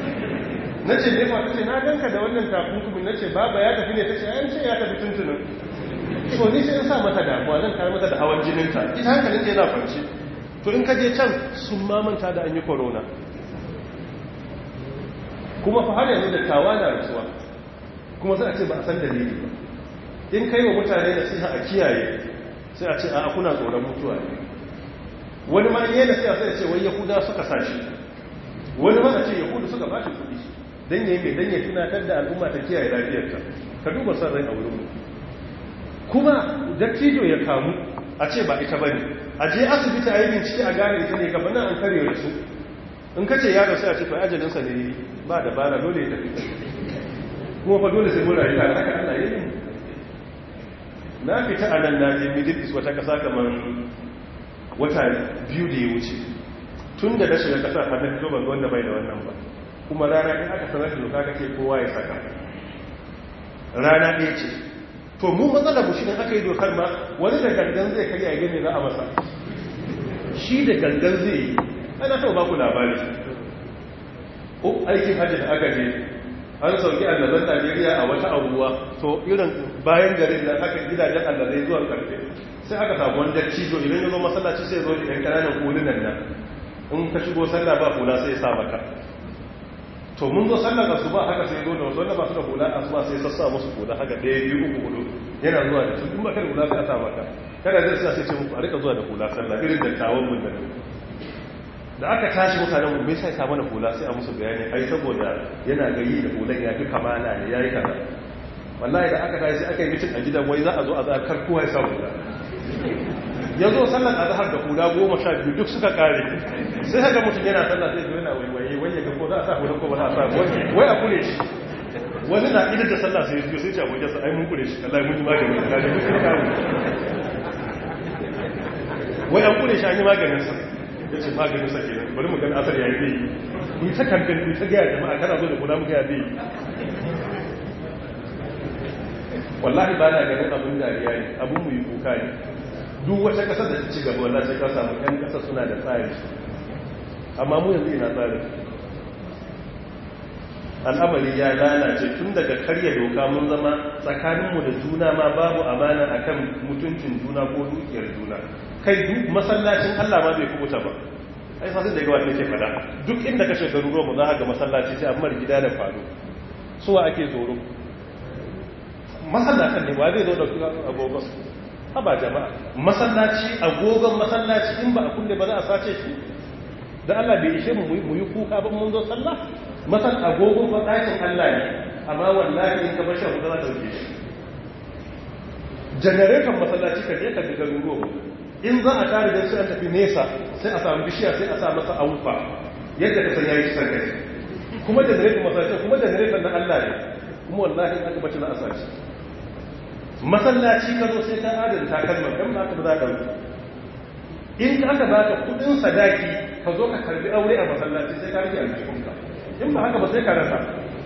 Speaker 1: na ce ne ta ce na ganka da wannan takunkumin na ce baba ya tafi ne ta ce an ce ya tafi tuntunan so ni sai in sa mata damuwa zan kare mata da hawan jininta ita hankalin ta yana kwanci to in ka je can sun mamanta da an yi korona kuma fa har yanzu da tawa na rasuwa kuma sai a ce ba a san dalili ba in kai wa mutane nasiha a kiyaye sai a ce a kuna tsoron mutuwa ne wani ma yi nasiha sai a ce wai yahuda suka sashi wani ma a ce yahudu suka ba shi kuɗi don yi mai don ya tunatar da al'umma ta kiyaye lafiyarta ka duba son rai a wurin kuma dattijo ya kamu a ce ba ita ba ne a je asibiti a yi bincike a gane ita ne gaba nan an kare da su in ka ce ya rasu a ce to ajalinsa ne ba da bala dole ya tafi kuma fa dole sai mun rayu tare haka Allah ya yi na fita a nan na je middle east wata kasa kamar wata biyu da ya wuce tun da na shiga kasar har na fito ban wanda bai da wannan ba kuma rana ɗin aka sanar da doka ka ce kowa ya saka rana ɗaya ce to mu matsalar mu shine aka yi dokar ma wani da gangan zai karya gane za a masa shi da gangan zai yi ana taɓa ba ku labari ko aikin hajji da aka je an sauki allazan najeriya a wata abuwa to irin bayan garin nan aka gidajen allazai zuwa karfe sai aka samu wanda cizo idan ya zo masallaci sai zo da yan kananan kulunan nan in ka shigo sallah ba hula sai ya sa maka to mun zo sallar asuba haka sai zo da wasu wanda ba su da hula asuba sai sassa musu hula haka ɗaya biyu uku hudu yana zuwa da tun ba kan hula sai a sa maka kada zai sa sai ce muku a rika zuwa da hula sallah irin da tawon mun da da aka tashi mutanen mu me sai sa mana hula sai a musu bayani ai saboda yana gari da hulan ya fi kamala ne yayi kaza wallahi da aka tashi sai aka yi mitin a gidan wai za a zo a zakar kowa ya sa hula ya zo sallar azhar da hula goma sha biyu duk suka kare sai haka mutum yana sallah sai zo yana waiwaye wai ya ga ko za a sa hula ko ba za a sa wai a kure shi wani na idan da sallah sai ya sai ce abokin sa ai mun kure shi Allah mun yi magani ga mun kare wai an kure shi an yi maganin sa ya ce maganin sa kenan bari mu gani asar yayi zai yi ta kamfen ku ta gaya jama'a kana zo da kula mu gaya zai wallahi ba na ganin abin dariya ne abin mu yi kuka ne duk wata kasar da ta ci gaba wallahi sai ka samu yan kasar suna da tsari amma mu yanzu ina tsari al'amari ya lalace tun daga karya doka mun zama tsakaninmu da juna ma babu amana akan mutuncin juna ko dukiyar juna kai duk masallacin Allah ma bai kubuta ba ai sasin da gawa ke fada duk inda ka shekaru ruwa za ka ga masallaci sai amma gida da faru suwa ake tsoro masallacin ne ba zai zo dauki agogon haba jama'a masallaci agogon masallaci in ba a kulle ba za a sace shi da Allah bai ishe mu mu yi kuka ba mun zo sallah masal agogon ba ɗakin Allah ne amma wallahi in ka bar shi za a dauke shi janareton masallaci ka je ka ga garuruwa in za a tare da su an tafi nesa sai a samu bishiya sai a sa masa aufa yadda ka san yayi kisan kai kuma janareton masallaci kuma janareton na Allah ne kuma wallahi aka bace na asaci masallaci ka zo sai ka adana takalman dan ba ka ba za ka dauki in aka baka kudin sadaki ka zo ka karbi aure a masallaci sai ka rike aljihunka in ba haka ba sai ka rasa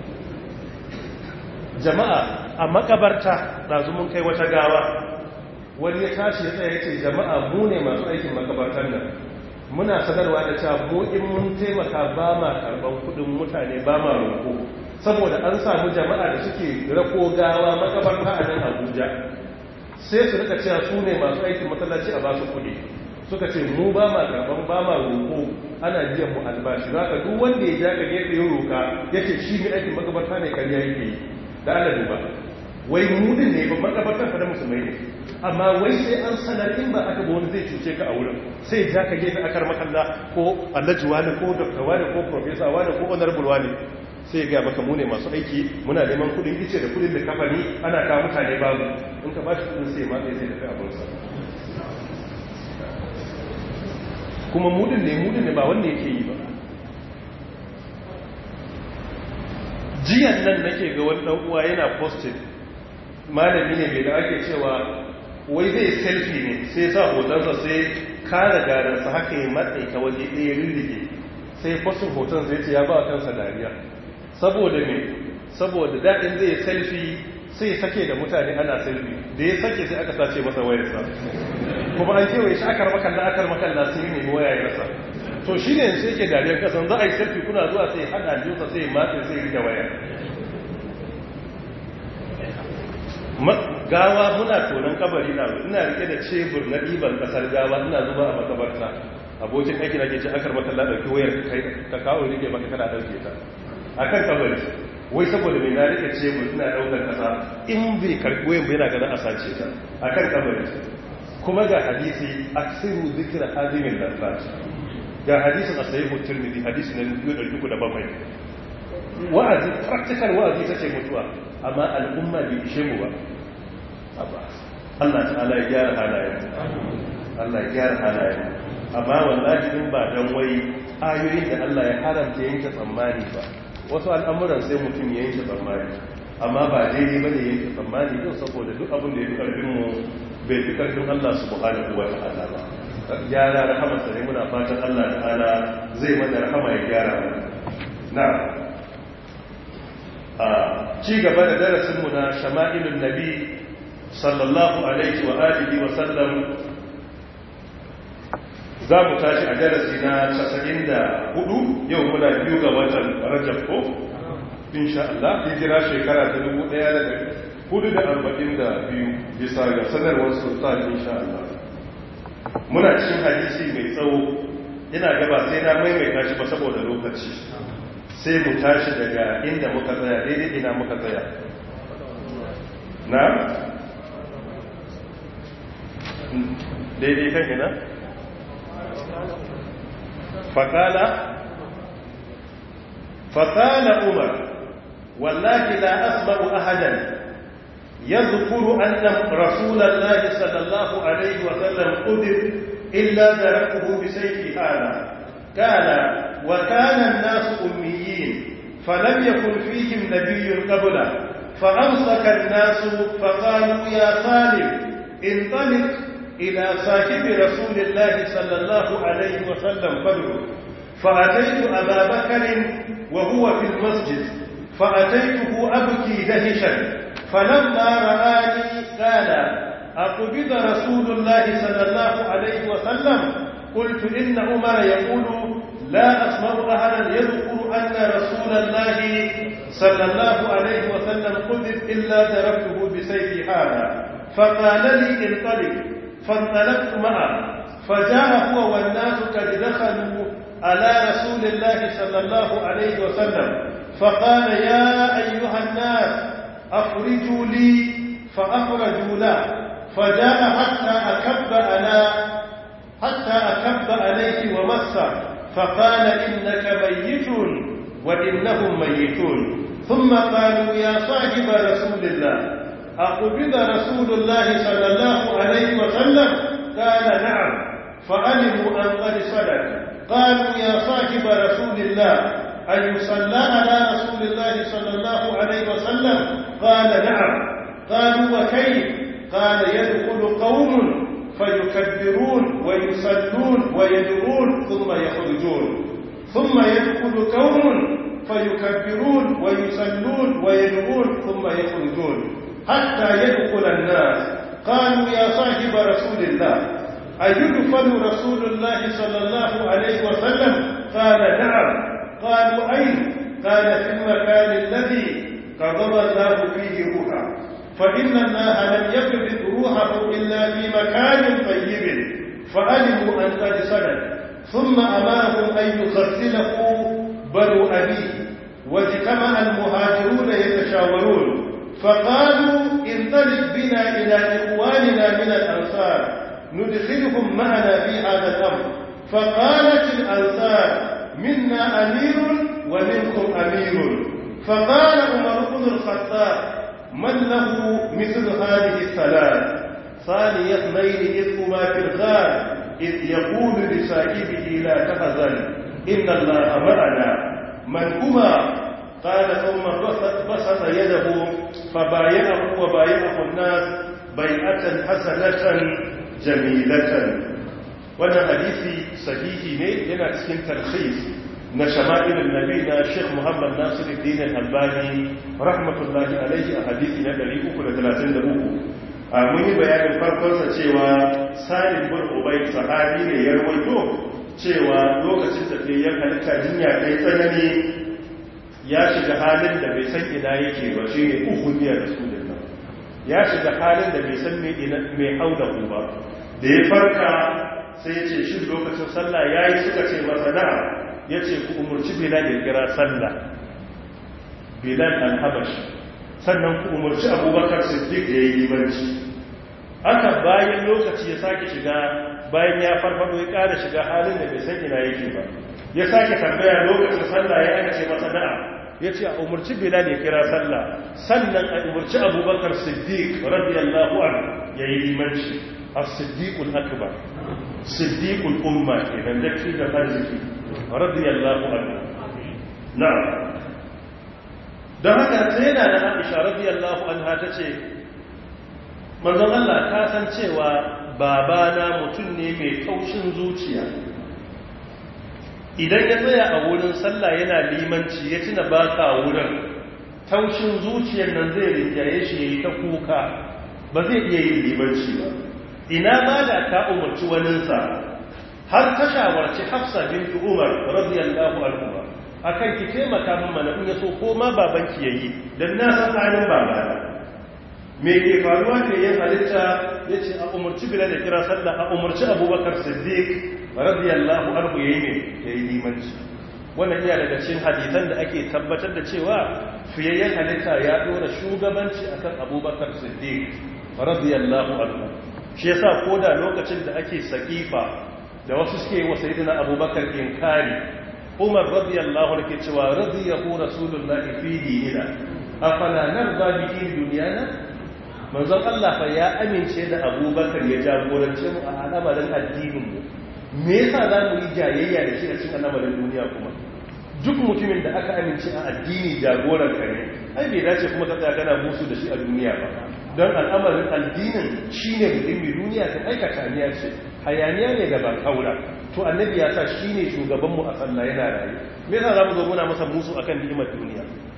Speaker 1: jama'a a makabarta ɗazu mun kai wata gawa wani ya tashi ya tsaye ce jama'a mu ne masu aikin makabartar nan muna sanarwa da cewa mu in mun taimaka ba ma karban kudin mutane ba ma roƙo saboda an samu jama'a da suke rako gawa makabarta a nan abuja sai su rika cewa su ne masu aikin masallaci a basu kudi suka ce mu ba ma karban ba ma roƙo ana biyan mu albashi za ka duk wanda ya ja ka gefe ya roƙa ya ce shi ne aikin makabarta ne karya yake yi da ala duba wai mudin ne ba makabartar fa da musulmai ne amma wai sai an sanar in ba aka ba wani zai cuce ka a wurin sai ja ka gefe akar makalla ko allaji wani ko dokta wani ko profesa wani ko honorable wani sai ga maka mu ne masu aiki muna neman kudin ice da kudin da kafani ana kawo mutane babu in ka bashi kudin sai ma sai tafi abinsa kuma mudin ne mudin ne ba wanda yake yi ba jiyan nan nake ga wani dan uwa yana posted malami ne mai da ake cewa wai zai selfie ne sai sa hotonsa sai kare garansa haka ya matsayi ta waje ɗaya rirrike sai postin hoton zai ce ya ba kansa dariya saboda me saboda daɗin zai selfie sai sake da mutane ana selfie da ya sake sai aka sace masa wayarsa kuma an kewaye shi akar makalla akar makalla sai ne waya ya rasa to shi ne sai ke dariyar kasan za a yi selfie kuna zuwa sai hada jinsa sai matse sai rike waya gawa muna tonon kabari na ina rike da cebur na ɗiban ƙasar gawa ina zuba a makabarta abokin aiki na ke ce akar makalla ɗauki wayar ka kawo rike maka kana ɗauke ta a kan kabari wai saboda mai na rike cebur ina ɗaukar ƙasa in bai karɓi wayan bai na ganin a sace ta a kan kabari kuma ga hadisi aksiru zikira hazimin lafaci ga hadisin a sayi hutun midi hadisi na 307 wa'azi practical wa'azi ta ce mutuwa amma al'umma bai ishe mu ba Allah ta'ala ya gyara halayen Allah ya gyara halayen amma wallahi in ba dan wai ayoyin da Allah ya haramta yanke tsammani ba wasu al'amuran sai mutum ya yanke tsammani amma ba daidai bane yanke tsammani din saboda duk abin da ya fi karfin mu bai fi karfin Allah subhanahu wa ta'ala ba gyara rahama sai muna fatan Allah ta'ala zai mana rahama ya gyara mu na a ci gaba da darasin mu na shama'ilun nabi sallallahu alaihi wa alihi wa sallam za mu tashi a darasi na 94 yau muna biyu ga watan rajab ko insha Allah hijira shekara ta 1442 bisa ga sanarwar sultan insha Allah muna cikin hadisi mai tsawo ina gaba sai na maimaita shi ba saboda lokaci sai mu tashi daga inda muka tsaya daidai ina muka tsaya na daidai kan ina fakala fakala umar wallahi la asma'u ahadan يذكر أن رسول الله صلى الله عليه وسلم قدر إلا ذرقه بسيف هذا قال وكان الناس أميين فلم يكن فيهم نبي قبله فأمسك الناس فقالوا يا سالم انطلق إلى صاحب رسول الله صلى الله عليه وسلم فدعو فأتيت أبا بكر وهو في المسجد فأتيته أبكي دهشا فلما رآني قال أقبض رسول الله صلى الله عليه وسلم قلت إن عمر يقول لا أسمع أحدا يذكر أن رسول الله صلى الله عليه وسلم قذف إلا تركته بسيفي هذا فقال لي انطلق فانطلقت معه فجاء هو والناس قد دخلوا على رسول الله صلى الله عليه وسلم فقال يا أيها الناس أخرجوا لي فأخرجوا له فجاء حتى أكب على حتى أكب عليه ومسه فقال إنك ميت وإنهم ميتون ثم قالوا يا صاحب رسول الله أقبض رسول الله صلى الله عليه وسلم قال نعم فعلموا أن قد صدق قالوا يا صاحب رسول الله أن يصلى على رسول الله صلى الله عليه وسلم قال نعم قالوا وكيف قال يدخل قوم فيكبرون ويصلون ويدعون ثم يخرجون ثم يدخل قوم فيكبرون ويصلون ويدعون ثم يخرجون حتى يدخل الناس قالوا يا صاحب رسول الله أيدفن رسول الله صلى الله عليه وسلم قال نعم قالوا أين قال في المكان الذي قضى الله فيه روحا فإن الله لم يقبض روحه إلا في مكان طيب فعلموا أن قد صدق ثم أمرهم أن يغسله بنو أبيه واجتمع المهاجرون يتشاورون فقالوا انطلق بنا إلى إخواننا من الأنصار ندخلهم معنا في هذا الأمر فقالت الأنصار منا أمير ومنكم أمير فقال عمر بن الخطاب من له مثل هذه الثلاث ثاني اثنين إذ هما في الغار إذ يقول لصاحبه لا تحزن إن الله معنا من هما قال ثم بسط يده فبايعه وبايعه الناس بيعة حسنة جميلة wannan hadisi sahihi ne yana cikin tarhis na shama'ilin nabi na sheikh muhammad nasiruddin al-albani rahmatullahi alaihi a hadisi na 333 a mun yi bayanin farkonsa cewa salim bin ubay sahabi ne ya rawaito cewa lokacin da ya halitta jinya kai tsanani ya shiga halin da bai san ina yake ba shi ne uhudiyar rasulullah ya shiga halin da bai san mai hauda ba da ya farka sai ce shi lokacin sallah ya yi suka ce masa na'a ya ce ku umarci bilal ya kira sallah bilal al-habashi sannan ku umarci abubakar siddiq ya yi limanci haka bayan lokaci ya sake shiga bayan ya farfado ya ƙara shiga halin da bai san ina yake ba ya sake tambaya lokacin sallah ya aka ce masa na'a ya ce a umarci bilal ya kira sallah sannan a umarci abubakar siddiq radiyallahu anhu ya yi limanci as-siddiqul akbar siddiqul umma kenan da shi da arziki radiyallahu anhu na'am dan haka sai da na Aisha radiyallahu anha tace manzon Allah ka san cewa babana mutum ne mai kaushin zuciya idan ya tsaya a wurin sallah yana limanci ya tuna baka wurin taushin zuciyar nan zai rinjaye shi yayi ta kuka ba zai iya yin limanci ba ina ma da ka umarci waninsa har ta shawarci hafsa bintu umar radiyallahu anhu akan ki taimaka min mana in yaso ko ma babanki yayi dan na san halin babana me ke faruwa ne yin halitta yace a umarci bilal da kira sallah a umarci abubakar siddiq radiyallahu anhu yayi ne yayi limanci wannan iya daga cikin hadisan da ake tabbatar da cewa fiyayyen halitta ya dora shugabanci akan abubakar siddiq radiyallahu anhu shi yasa koda lokacin da ake sakifa da wasu suke wa sayyidina abubakar inkari umar radiyallahu anhu ke cewa radiyahu rasulullahi fi dinina afala narda bi din dunyana manzon Allah fa ya amince da abubakar ya jagorance mu a al'amarin addinin mu me yasa za mu yi jayayya da shi a cikin al'amarin duniya kuma duk mutumin da aka amince a addini jagoran ka ne ai bai dace kuma ka tsaya kana musu da shi a duniya ba don al'amarin addinin shi ne muhimmi duniya ta aikata aniya ce hayaniya ne da ba kaura to annabi ya sa shi ne shugabanmu a sallah yana rayu me yasa za mu zo muna masa musu akan ni'imar duniya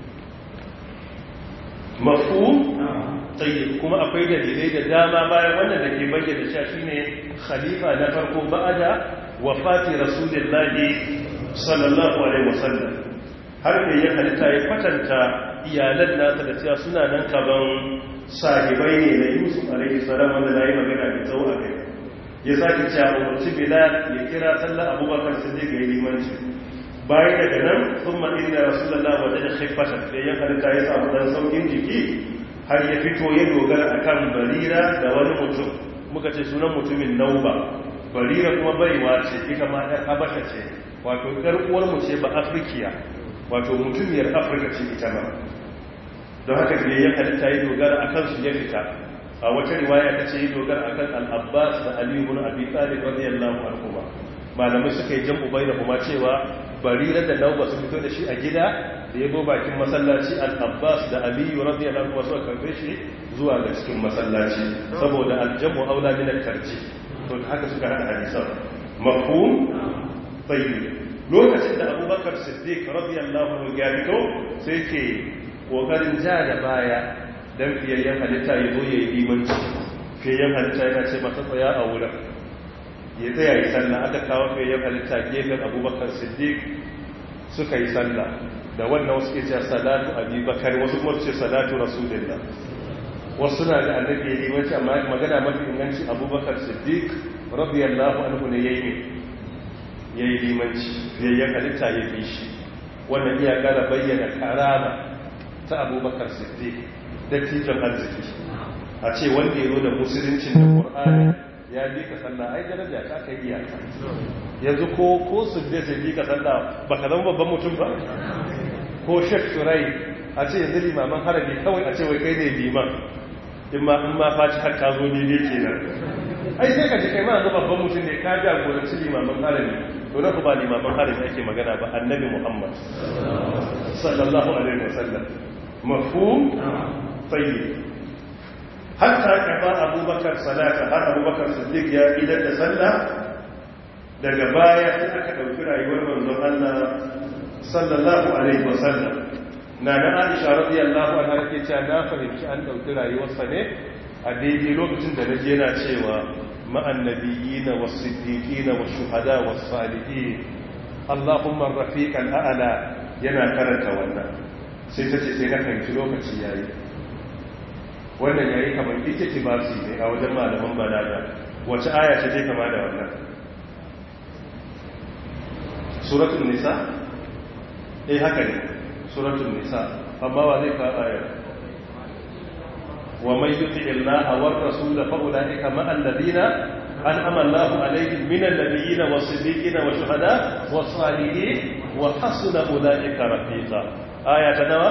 Speaker 1: mafu tsaye kuma akwai dalilai da dama bayan wannan da ke bayyana cewa shine khalifa na farko ba'ada wafati rasulillahi sallallahu alaihi wasallam har da ya halitta ya kwatanta iyalan nasa da cewa suna nan kaban sahibai ne na yusuf alaihi salam wanda na yi magana da tsawo a kai ya sake cewa umarci bilal ya kira sallar abubakar su zai ga limanci bayan daga nan sun maɗin da rasulallah wajen da shaifashin da ya halitta ya samu ɗan saukin jiki har ya fito ya dogara a kan barira da wani mutum muka ce sunan mutumin nauba barira kuma baiwa ce ita ma ɗan habasha ce wato ɗar uwarmu ce ba afirkiya wato mutumiyar afirka ce ita ma don haka ne ya halitta ya dogara a kansu ya fita a wata riwaya ta ce ya dogara a kan al'abbas da aliyu bin abi talib radiyallahu anhu ba malamai suka yi jam'u bai da kuma cewa barira da nauba su fito da shi a gida da ya bakin masallaci al-abbas da aliyu radiyallahu anhu suka karbe shi zuwa ga cikin masallaci saboda aljamu aula min al-tarji to haka suka hada hadisan mafhum tayyib lokacin da abubakar siddiq radiyallahu anhu ya fito sai ke kokarin ja da baya dan fiyayyen halitta ya zo ya yi limanci fiyayyen halitta yana ce masa tsaya a wurin ya tsaya yi sallah aka kawo fiyayyen halitta gefen abubakar siddiq suka yi sallah da wannan wasu ke cewa salatu abubakar wasu kuma ce salatu rasulullah wasu na da annabi ya limanci amma magana mafi inganci abubakar siddiq radiyallahu anhu ne yayi ya yi limanci fiyayyen halitta ya fi shi wannan iya kara bayyana karama ta abubakar siddiq dattijan arziki a ce wanda ya zo da musuluncin da ƙur'ani ya bi ka sallah ai daraja ta kai iyaka yanzu ko ko su da sai bi ka sallah ba ka zama babban mutum ba ko shek turai a ce yanzu limaman harabi kawai a ce wai kai ne liman in ma in ma faci har ka zo ne ne kenan ai sai ka ji kai ma yanzu babban mutum ne ka jagoranci limaman harabi to na ba limaman harabi ake magana ba annabi muhammad sallallahu alaihi wasallam mafhum tayyib hatta kafa abubakar salata har abubakar siddiq ya idan da sallah daga baya sai aka dauki rayuwar manzon Allah sallallahu alaihi wasallam na da Aisha radiyallahu anha ke cewa na fahimci an dauki rayuwarsa ne a daidai lokacin da naje yana cewa ma'an nabiyina was-siddiqina wash-shuhada was-salihin Allahumma rafiqal a'la yana karanta wannan sai ta ce sai na fahimci lokaci yayi wannan yayi kamar ita ce ba su ne a wajen malaman balaga wace aya ce zai kama da wannan suratul nisa eh haka ne suratul nisa amma wa zai ka ayar wa may yuti illaha war rasul fa ulaika ma alladhina an'ama Allahu alaihim min an-nabiyyin was-siddiqin wash-shuhada was-salihin wa hasuna ulaika rafiqa aya ta nawa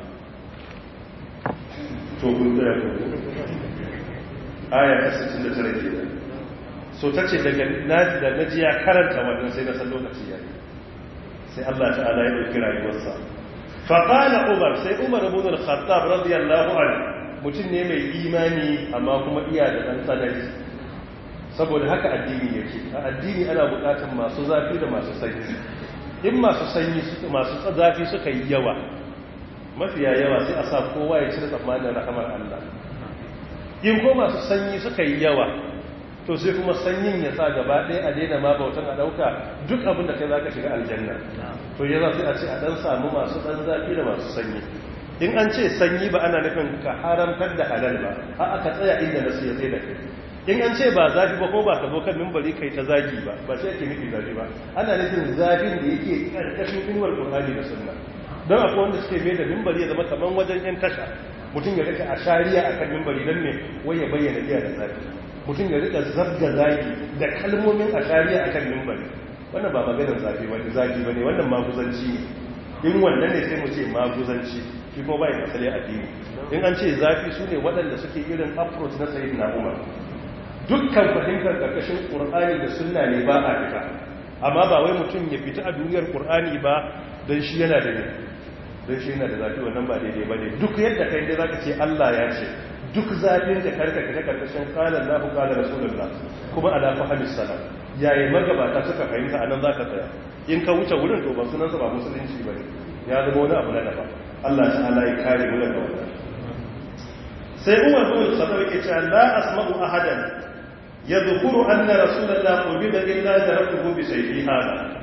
Speaker 1: to kun tsaya ko aya ta 69 kenan so tace daga naji da naji ya karanta wannan sai na san lokaci ya sai Allah ta'ala ya dauki rayuwarsa fa qala umar sai umar ibn al-khattab radiyallahu anhu mutum ne mai imani amma kuma iya da dan tsanani saboda haka addini yake a addini ana bukatar masu zafi da masu sanyi in masu sanyi masu zafi suka yi yawa mafiya yawa sai a sa kowa ya cire tsammanin rahamar Allah in ko masu sanyi suka yi yawa to sai kuma sanyin ya sa gaba ɗaya a daina ma bautan a ɗauka duk abin da kai za ka shiga aljanna to ya za sai a ce a ɗan samu masu ɗan zafi da masu sanyi in an ce sanyi ba ana nufin ka haramtar da halal ba a aka tsaya inda nasu ya tsaye da kai in an ce ba zafi ba ko ba ka zo kan mimbari kai ta zagi ba ba sai ake nufi zafi ba ana nufin zafin da yake karkashin inuwar qur'ani da sunna don akwai wanda suke mai da mimbari ya zama kaman wajen yan tasha mutum ya rika a shari'a akan mimbari don me wai ya bayyana iya da zafi mutum ya rika zabga zagi da kalmomin a shari'a akan mimbari wannan ba maganar zafi wani zagi bane wannan maguzanci ne in wannan ne sai mu ce maguzanci shi kuma bai masali addini in an ce zafi su ne waɗanda suke irin approach na sayyidina umar dukkan fahimtar ƙarƙashin ƙur'ani da sunna ne ba a fita amma ba wai mutum ya fita a duniyar ƙur'ani ba don shi yana da ne don shi yana da zafi wannan ba daidai ba ne duk yadda kai dai za ka ce allah ya ce duk zafin da karka fita ƙarƙashin ƙalar lahu ƙalar rasulullah kuma ala fahimis salam yayi magabata suka fahimta a nan za ka tsaya in ka wuce wurin to ba sunansa ba musulunci ba ne ya zama wani abu na daban allah ta'ala ya kare mu daga wannan sai umar bin khattab yake cewa la asma'u ahadan يذكر أن رسول الله قبض إلا ذرته بسيفه هذا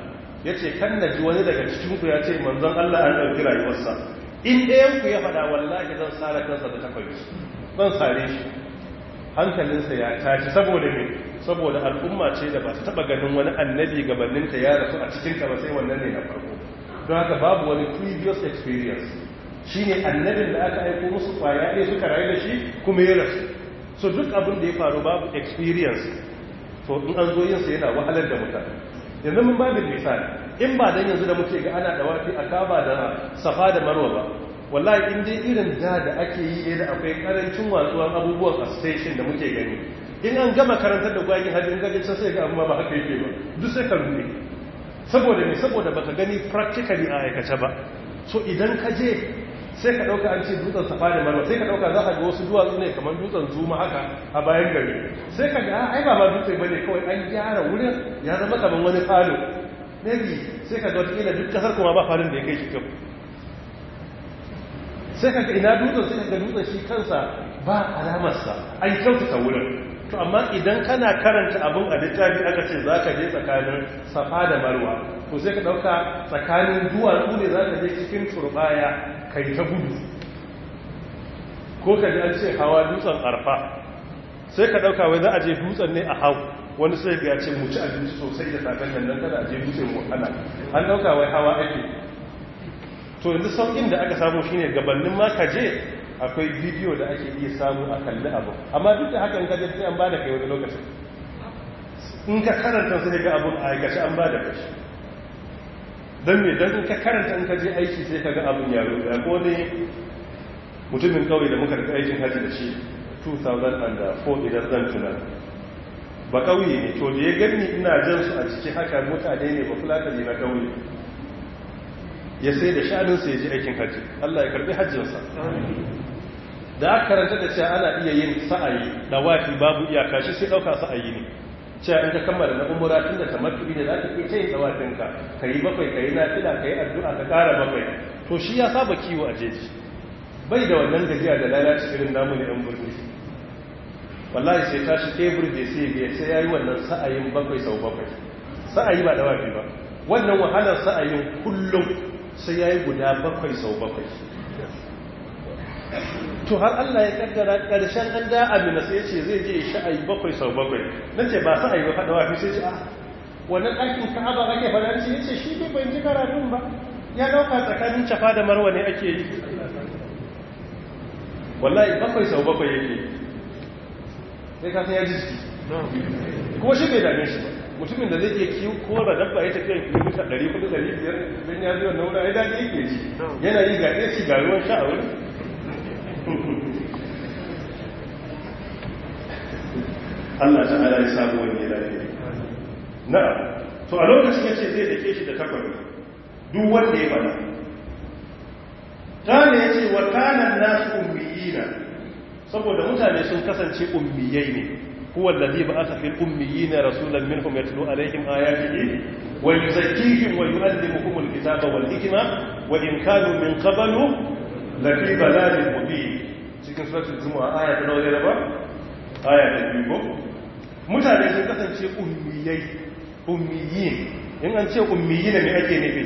Speaker 1: yace kan naji wani daga cikin ku ya ce manzon Allah an dauki rayuwarsa in ɗayan ku ya faɗa wallahi zan sare kansa da takobi zan sare shi hankalinsa ya tashi saboda me saboda al'umma ce da ba ta taba ganin wani annabi gabaninta ya rasu a cikin ta ba sai wannan ne na farko don haka babu wani previous experience shine annabin da aka aiko musu kwaya ɗaya suka rayu da shi kuma ya rasu so duk abin da ya faru babu experience to in an zo yin sa yana wahalar da mutane yanzu mun babin misali in ba dan yanzu da muke ga ana dawafi a kaba da safa da marwa ba wallahi in dai irin da da ake yi da akwai karancin watsuwan abubuwan a station da muke gani in an gama karantar da gwagin hajji in gaji sai ga amma ba haka yake ba duk sai ka rude saboda ne saboda baka gani practically a aikace ba so idan ka je sai ka dauka an ce dutsen safa da marwa sai ka dauka za ka ga wasu duwatsu ne kamar dutsen zuma haka a bayan gari sai ka ga ai ba ma dutse bane kawai an gyara wurin ya zama kamar wani falo maybe sai ka ga wata duk kasar kuma ba falon da ya kai shi kyau sai ka ga ina dutsen sai ka ga dutsen shi kansa ba alamarsa an kyautata wurin to amma idan kana karanta abin a littafi aka ce za ka je tsakanin safa da marwa to sai ka ɗauka tsakanin duwatsu ne za ka je cikin turbaya kai ta gudu ko ka ji an ce hawa dutsen arfa sai ka ɗauka wai za a je dutsen ne a hau wani sai ga ce mu ci abinci sosai da safen nan nan kada a je dutsen wahala an ɗauka wai hawa ake to yanzu sauƙin da aka samu shine gabanin ma ka je akwai bidiyo da ake iya samu a kalli abu amma duk da haka in ka je sai an ba da kai wani lokacin in ka karanta sai ga abun a aikace an ba da kai don me don in ka karanta in ka je aiki sai ka ga abun yaro ya ko ne mutumin kawai da muka da aikin haji da shi 2004 idan zan tuna ba kauye ne to da ya gani ina jan su a ciki haka mutane ne ba fulata ne na kauye ya sai da shanunsa ya ji aikin hajji Allah ya karbi hajjinsa da aka karanta da cewa ana iya yin sa'ayi da wafi babu iyaka shi sai ɗauka sa'ayi ne cewa in ka kammala na umura tun da tamattubi ne za ka iya yin tsawafinka ka yi bakwai ka yi nafila ka yi addu'a ka ƙara bakwai to shi ya saba kiwo a jeji bai da wannan gajiya da lalaci irin namu ne yan birni wallahi sai tashi tebur da sai biya sai ya yi wannan sa'ayin bakwai sau bakwai sa'ayi ba da wafi ba wannan wahalar sa'ayin kullum sai ya yi guda bakwai sau bakwai to har Allah ya kaddara ƙarshen an da amina sai ce zai je sha'ayi bakwai sau bakwai nan ce ba sa'ayi ba faɗa wafi sai ce a wannan ɗakin ka'aba ake faɗa ce ya ce shi bai bai ji karatun ba ya ɗauka tsakanin cafa da marwa ne ake yi wallahi bakwai sau bakwai yake sai ka san ya jiki kuma shi bai dame shi ba mutumin da zai iya kiwo kora dabba ya tafiya kilomita 400-500 don ya zuwa naura ya daji yake ci yana yi ga ɗaya ci ga ruwan sha a wuri Allah ta ala ya samu wani lafiya na to a lokacin ya ce zai dake shi da takwabi duk wanda ya fada ta ne ya ce wa kanan nasu ummiyina saboda mutane sun kasance ummiyai ne هو الذي بعث في الأميين رسولا منهم يتلو عليهم آياته ويزكيهم ويؤلمهم الكتاب والحكمة وإن كانوا من قبل لفي ضلال مبين cikin suratul zumu'a aya ta nawa ne ba aya ta biyu mutane sun kasance ummiyai ummiyin in an ce ummiyin ne ake nufi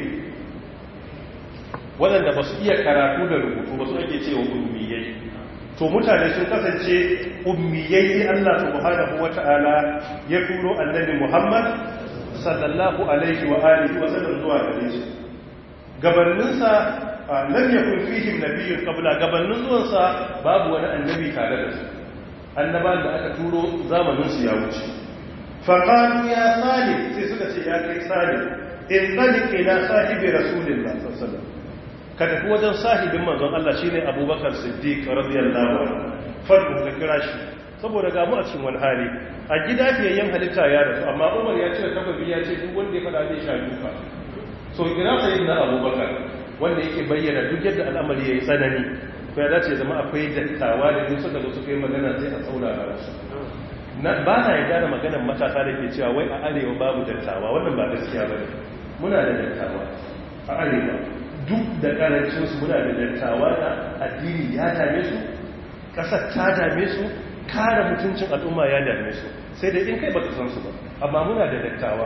Speaker 1: waɗanda ba su iya karatu da rubutu ba su ake cewa ummiyai to mutane sun kasance ummiyai Allah subhanahu wata'ala ya turo annabi Muhammad sallallahu alaihi wa alihi wa sallam zuwa gare shi gabaninsa lam yakun fihim nabiyyun qabla gabanin zuwansa babu wani annabi tare da su annaban da aka turo zamanin su ya wuce fa qalu ya salim sai suka ce ya kai salim in talik ila sahibi rasulillah sallallahu alaihi wasallam ka tafi wajen sahibin manzon Allah shine Abubakar Siddiq radiyallahu anhu farko ka kira shi saboda ga mu a cikin wani hali a gida fiyayyen halitta ya rasu amma Umar ya ce tababi ya ce duk wanda ya fada zai sha duka so kira sayyidina Abubakar wanda yake bayyana duk yadda al'amari yayi tsanani to ya dace zama akwai dattawa da duk suka zo suka yi magana sai a saurara su ba na yarda da maganar matasa da ke cewa wai a arewa babu dattawa wannan ba gaskiya bane muna da dattawa a arewa duk da karancinsu muna da dattawa da addini ya dame su ƙasar ta dame su kare mutuncin al'umma ya dame su sai dai in kai baka san su ba amma muna da dattawa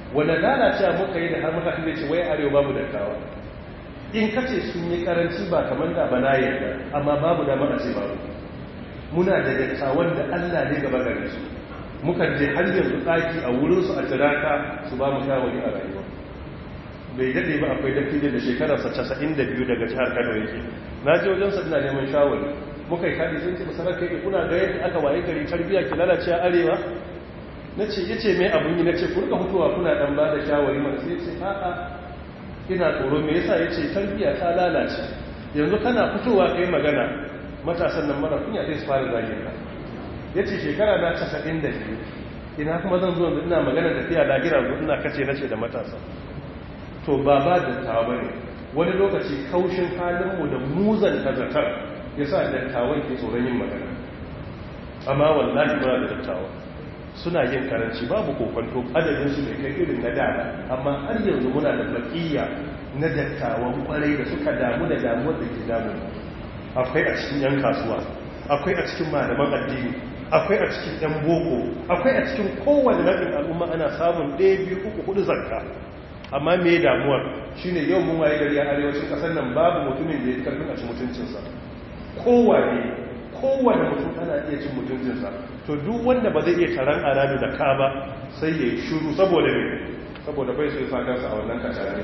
Speaker 2: wanda lalacewa muka yi da har muka zai ce wai arewa babu dattawa in ka ce sun yi karanci ba kamar da bana yadda amma babu dama a ce babu muna da dattawan da allah ne gaba gare su mukan je har yanzu ɗaki a wurinsu a jiraka su ba mu shawari a rayuwa bai daɗe ba akwai dattijo da shekararsa casa'in da biyu daga jihar kano yake na je wajensa ina neman shawari muka yi kaɗi sun ce masarar kai kuna ga yadda aka waye gari tarbiyya ki lalace a arewa na ce ya ce mai abin yi na ce kurka hutuwa kuna ɗan ba da shawari mana sai ce a'a ina tsoro me yasa ya ce tarbiyya ta lalace yanzu kana fitowa kai magana matasan nan mara kunya sai su fara zagin ka ya ce shekara na casa'in da biyu ina kuma zan zo ina magana tafiya lagira zo ina kace nace da matasa to ba ba dattawa ba ne wani lokaci kaushin halinmu da muzan tazatar ya sa dattawan ke tsoron yin magana amma wallahi muna da dattawa suna yin karanci babu kokonto adadinsu mai kai irin na dada amma har yanzu muna da bakiya na dattawan kwarai da suka damu da damuwar da ke damu akwai a cikin yan kasuwa akwai a cikin malaman addini akwai a cikin yan boko akwai a cikin kowane rabin al'umma ana samun ɗaya biyu uku hudu zakka amma me damuwar shine yau mun waye gari a arewacin kasar nan babu mutumin da ya karfin a ci mutuncinsa kowane kowane mutum ana iya cin mutuncinsa to duk wanda ba zai iya taron aradu da ka ba sai ya yi shuru saboda me saboda bai sai fadarsa a wannan kacare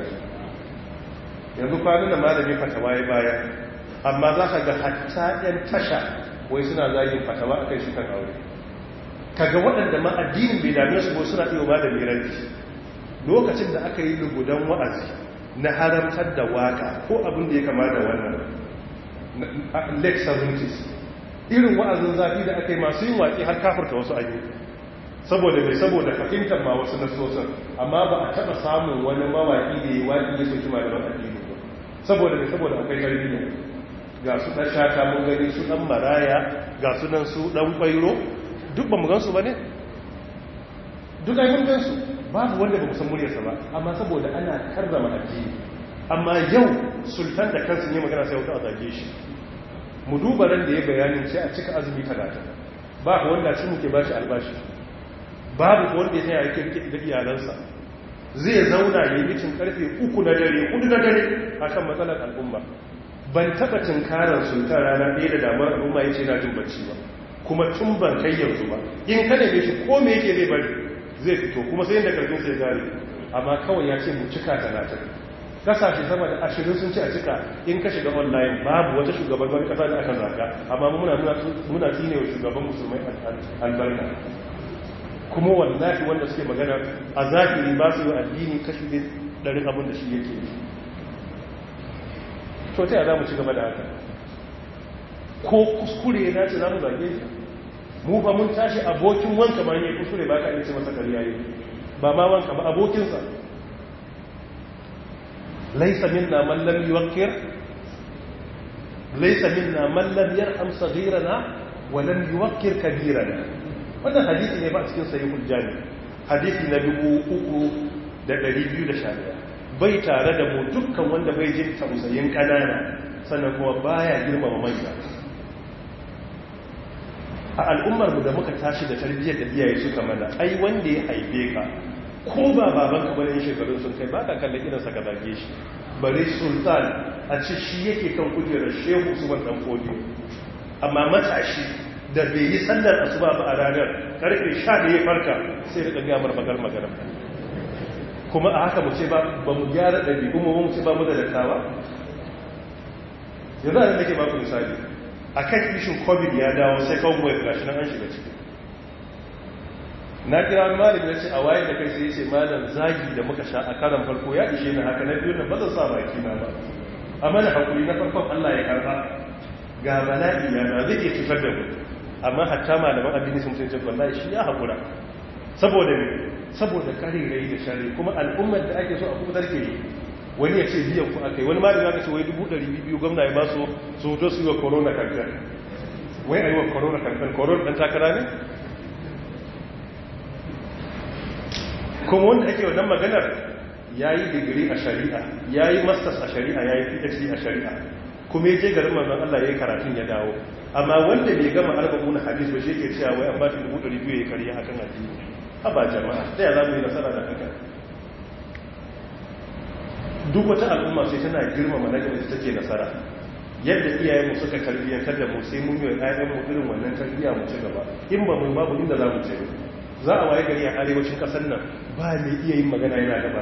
Speaker 2: yanzu kwanan da malami fatawa ya baya amma za ka ga hatta yan tasha wai suna zagin fatawa a kai shi kan aure kaga waɗanda ma addinin bai dame su ko suna iya malami ranci lokacin da aka yi lugudan wa'azi na haramtar da waka ko abin da ya kama da wannan lake 70s irin wa'azin zafi da aka yi masu yin waƙi har kafarta wasu ayi saboda mai saboda fahimtar ma wasu nasosan amma ba a taɓa samun wani mawaƙi da ya waƙi ya soki malaman addini ba saboda mai saboda akwai tarbiyya ga su ɗan shata mun gani su ɗan maraya ga su nan su ɗan ƙwairo duk ba mu gansu ba ne duk ai mun gansu babu wanda ba san muryarsa ba amma saboda ana karrama addini amma yau sultan da kansu ne magana sai wata a zage shi mu duba ran da ya bayanin sai a cika azumi talatin ba ku wanda cin muke bashi albashi babu ku wanda ya sai yake rike da iyalansa zai zauna ya yi cin karfe uku na dare hudu na dare akan matsalar al'umma ban taba tunkarar sultan rana ɗaya da damar al'umma ya ce na jin bacci ba kuma tun ban kai yanzu ba in kada ne shi ko me yake zai bari zai fito kuma sai yadda karfin sai gari amma kawai ya ce mu cika talatin kasashe sama da ashirin sun ci a cika in ka shiga online babu wata shugaban wani kasa da aka zaga amma muna muna tsine wa shugaban musulmai albarka kuma wallahi wanda suke magana a zahiri ba su yi addini kashi ne ɗarin abin da shi yake yi to ta za mu ci gaba da haka ko kuskure na ce za mu zage shi mu ba mun tashi abokin wanka ma ne kuskure ba ka ce masa kariya yi ba ma wanka ba abokinsa laisa minna man lam yuwakkir laisa minna man lam yarham saghirana wa lam yuwakkir kabirana wannan hadisi ne ba a cikin sahihul jami hadisi na 3211 bai tare da mu dukkan wanda bai jin tausayin kanana sannan kuma baya girmama manya a al'ummarmu da muka tashi da tarbiyyar da iyaye suka mana ai wanda ya haife ka ko ba baban ka bane shekarun sun kai ba ka kallon idansa ka zage shi bare sultan a ce shi yake kan kujerar shehu usman dan kodi amma matashi da bai yi sallar asuba ba a ranar karfe 11 ya farka sai da ga mar magar magana kuma a haka mu ce ba ba mu gyara dabi'u mu mu ce ba mu da dattawa yanzu a nake ba ku misali a kan ishin covid ya dawo sai kawo mai gashi nan an shiga ciki na kira wani malami ya ce a waye da kai sai ya ce malam zagi da muka sha a karan farko ya ishe na haka na biyu na ba zan sa baki na ba a mana hakuri na farkon allah ya karba ga bala'i ya na zai iya cutar da mu amma hatta malaman addini sun ce wallahi shi ya haƙura saboda me saboda karirai da shari kuma al'ummar da ake so a kuma ke yi wani ya ce biyan ku aka yi wani malami aka ce wai dubu ɗari biyu gwamna ya ba su su hoto su yi wa corona kankan wai a yi wa corona kankan corona ɗan takara ne kuma wanda ake wannan maganar ya yi digiri a shari'a ya yi masters a shari'a ya yi phd a shari'a kuma ya je garin manzon Allah ya yi karatun ya dawo amma wanda bai gama arba'una hadis ba shi ke cewa wai an ba shi dubu ɗari biyu ya karya akan addini haba jama'a ta ya za mu yi nasara da haka duk wata al'umma sai tana girmama na gaba take nasara yadda iyayenmu suka tarbiyyantar da mu sai mun yi ƴaƴanmu irin wannan tarbiyya mu ci gaba in ba mu babu inda za mu je za a waye gari a arewacin ƙasar nan ba mai iya yin magana yana gaba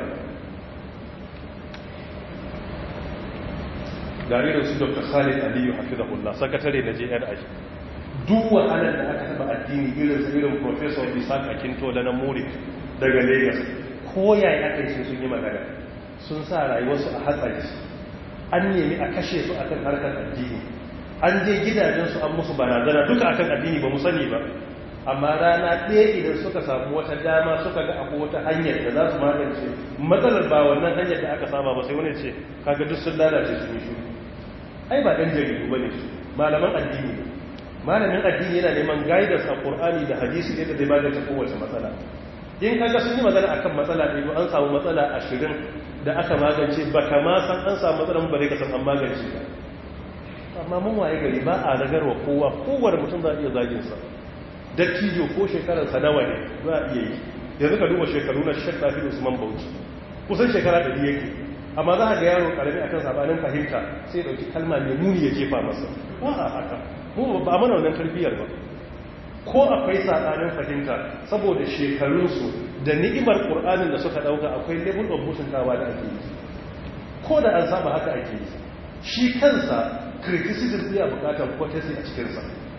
Speaker 2: gare da su dr khalid aliyu hafizahullah sakatare na jni duk wahalar da aka taba addini irin su irin professor isaac akintola na muri daga lagos ko yaya aka yi sun yi magana sun sa rayuwarsu a hatsari an nemi a kashe su akan harkar addini an je gidajensu an musu barazana duka akan addini ba mu sani ba amma rana ɗaya idan suka samu wata dama suka ga akwai wata hanyar da za su magance matsalar ba wannan hanyar da aka saba ba sai wani ce kaga duk sun lalace sun yi shuru ai ba ɗan jaridu ba ne su malaman addini ne malamin addini yana neman guidance a ƙur'ani da hadisi ne da zai magance kowace matsala in kaga sun yi magana akan matsala ɗaya an samu matsala ashirin da aka magance ba kama san an samu matsalan bare ka san an magance ba amma mun waye gari ba a ragarwa kowa kowane mutum za a iya zagin sa dattijo ko shekarar sa nawa ne za a iya yi yanzu ka duba shekaru na shek tafi usman bauchi kusan shekara ɗari yake amma za a ga yaro karami akan sabanin fahimta sai ya dauki kalma mai muni ya jefa masa ba a haka mu ba mana wannan tarbiyyar ba ko akwai sabanin fahimta saboda shekarunsu da ni'imar qur'anin da suka dauka akwai level of mutuntawa da ake yi ko da an saba haka ake yi shi kansa criticism zai bukatar courtesy a cikinsa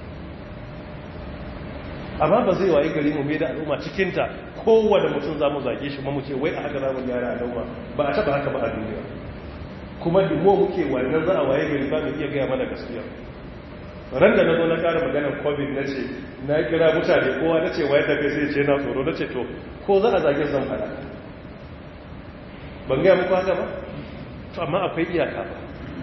Speaker 2: amma ba zai waye gari mu mai da al'umma cikinta kowane mutum za mu zage shi mu ce wai a haka za mu gyara al'umma ba a taba haka ba a duniya kuma dimo muke wannan za a waye gari ba mu iya gaya mana gaskiya ran da na zo na kara maganar covid na ce na kira mutane kowa na ce waye da kai sai ce na tsoro na ce to ko za a zage zan fada ban gaya muku haka ba to amma akwai iyaka ba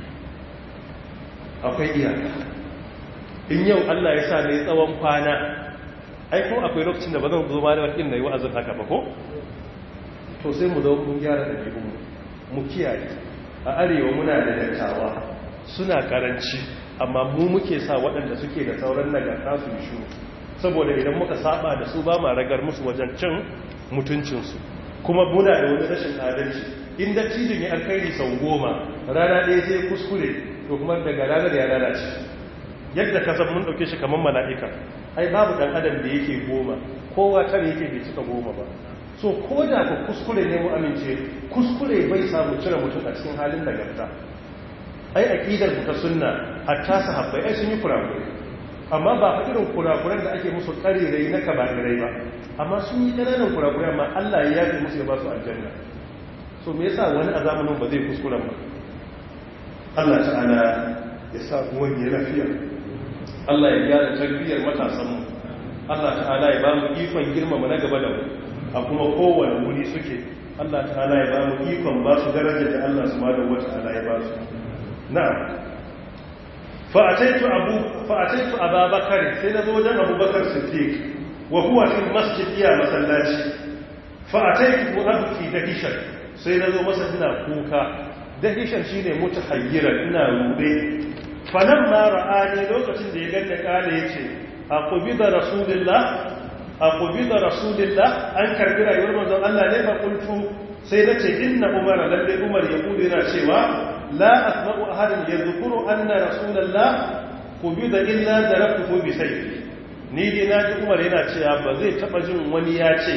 Speaker 2: akwai iyaka in yau Allah ya sa ne tsawon kwana ai ko akwai lokacin da ba zan zo ma da wakin na yi wa'azin haka ba ko to sai mu zo mun gyara da mu mu kiyaye a arewa muna da dattawa suna karanci amma mu muke sa waɗanda suke da sauran nagarta su yi shuru saboda idan muka saba da su ba ma ragar musu wajen cin mutuncinsu kuma muna da wani rashin adalci in dattijin ya alkhairi sau goma rana ɗaya sai kuskure to kuma daga ranar ya lalace yadda ka san mun ɗauke shi kamar mala'ika ai babu ɗan adam da yake goma kowa tare yake bai cika goma ba so ko da ku kuskure ne mu amince kuskure bai samu cire mutum a cikin halin nagarta ai aqidar mu ta sunna hatta sahabbai ai sun yi kurakurai amma ba fa irin kurakuran da ake musu karirai na kabarai ba amma sun yi ƙananan kurakurai amma Allah ya yafe musu ya ba su aljanna so me yasa wani a zamanin ba zai kuskuren ba Allah ta'ala ya sa wani lafiya Allah ya gyara tarbiyyar matasanmu Allah ta'ala ya ba mu ikon girmama na gaba da mu a kuma kowane wuri suke Allah ta'ala ya ba mu ikon ba su darajar da Allah subhanahu wata'ala ya ba su na'am fa'ataitu abu fa'ataitu ababakar sai na zo wajen abubakar siddiq wa huwa fi masjid iya masallaci fa'ataitu abki dahishan sai na zo masa ina kuka dahishan shine mutahayyiran ina rube falamma ra'ani lokacin da ya ganna kale yace aqubida rasulullah aqubida rasulullah an karbi rayuwar manzon Allah ne fa kuntu sai nace inna umar lalle umar ya kudi yana cewa la asma'u ahadan yadhkuru anna rasulullah qubida illa darabtuhu bi sayfi ni dai naji umar yana cewa ba zai taba jin wani ya ce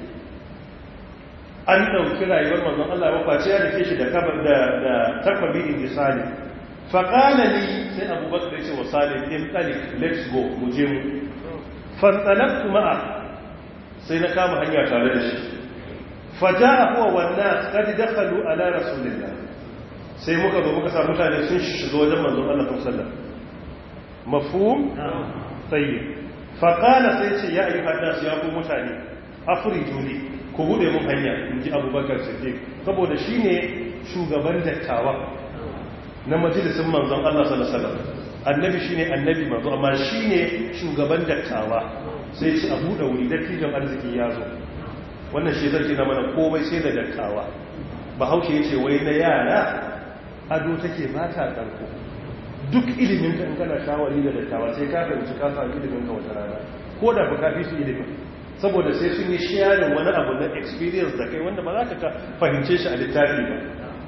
Speaker 2: an dauki rayuwar manzon Allah ba face ya dake shi da kabar da da takwabi in misali faƙala ni sai abubakar ce wa salim in ɗalik let's go mu je mu fantalaktu ma'a sai na kama hanya tare da shi faja a kuwa wannan kadi dakalu ala rasulillah sai muka zo muka sa mutane sun shiga wajen manzon Allah sallallahu mafhum tayyib faƙala sai ce ya ayyuhan nas ya ku mutane afriju li ku bude mun hanya in ji abubakar siddiq saboda shine shugaban dattawa na majalisun manzon Allah sallallahu annabi shine annabi manzo amma shine shugaban dattawa sai ci abu da wuri dattijan arziki ya zo wannan shi zai na mana komai sai da dattawa bahaushe yace wai na yara ado take ba ta karko duk ilimin ka in kana shawari da dattawa sai ka fahimci ka samu ilimin ka wata rana ko da ba ka fi su ilimin saboda sai sun yi sharing wani abu na experience da kai wanda ba za ka fahimce shi a littafi ba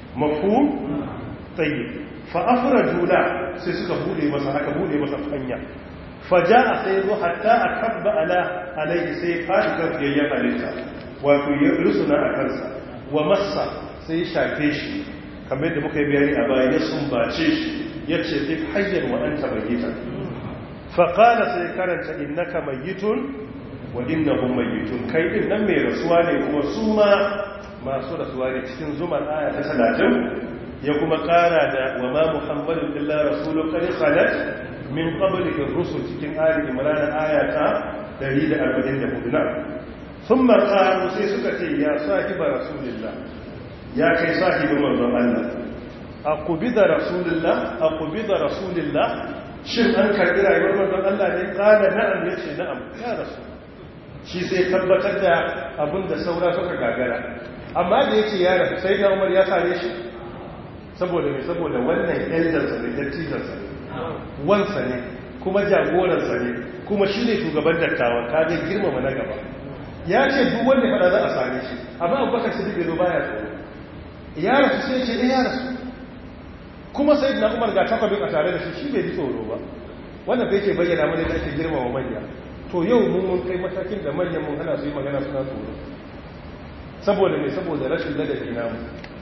Speaker 2: mafhum tayyib fa afraju la sai suka bude masa aka bude masa hanya faja'a sai zo hatta akabba ala alaihi sai fadi kan yayyan halitta wato ya rusuna a kansa wa massa sai shafe shi kamar yadda muka yi bayani a baya ya sumbace shi yace duk hayyan wa anta mayyita fa qala sai karanta innaka mayyitun wa innahum mayyitun kai din nan mai rasuwa ne kuma su ma masu rasuwa ne cikin zumar aya ta 30 ya kuma kara da wa ma muhammadun illa rasulun qad khalat min qablihi ar-rusul cikin ali imran aya ta 144 na thumma qalu sai suka ce ya sahiba rasulillah ya kai sahibin manzon Allah aqubida rasulillah aqubida rasulillah shin an karbi rayuwar manzon Allah ne kana na'am yace na'am ya rasul shi sai tabbatar da abin da saura suka gagara amma da yace ya rasu sai da Umar ya sare shi saboda mai saboda wannan eldarsa ne dattijansa ne wansa ne kuma jagoransa ne kuma shi ne shugaban dattawan kaga girmama na gaba ya ce duk wanda fada za a same shi amma abubakar su duka baya tsoro ya rasu sai ce ya rasu kuma sai na umar ga takwabin a tare da shi shi bai ji tsoro ba wannan bai ke bayyana mana da ake girmama manya to yau mun mun kai matakin da manyan mun hana su yi magana suna tsoro saboda mai saboda rashin ladabi namu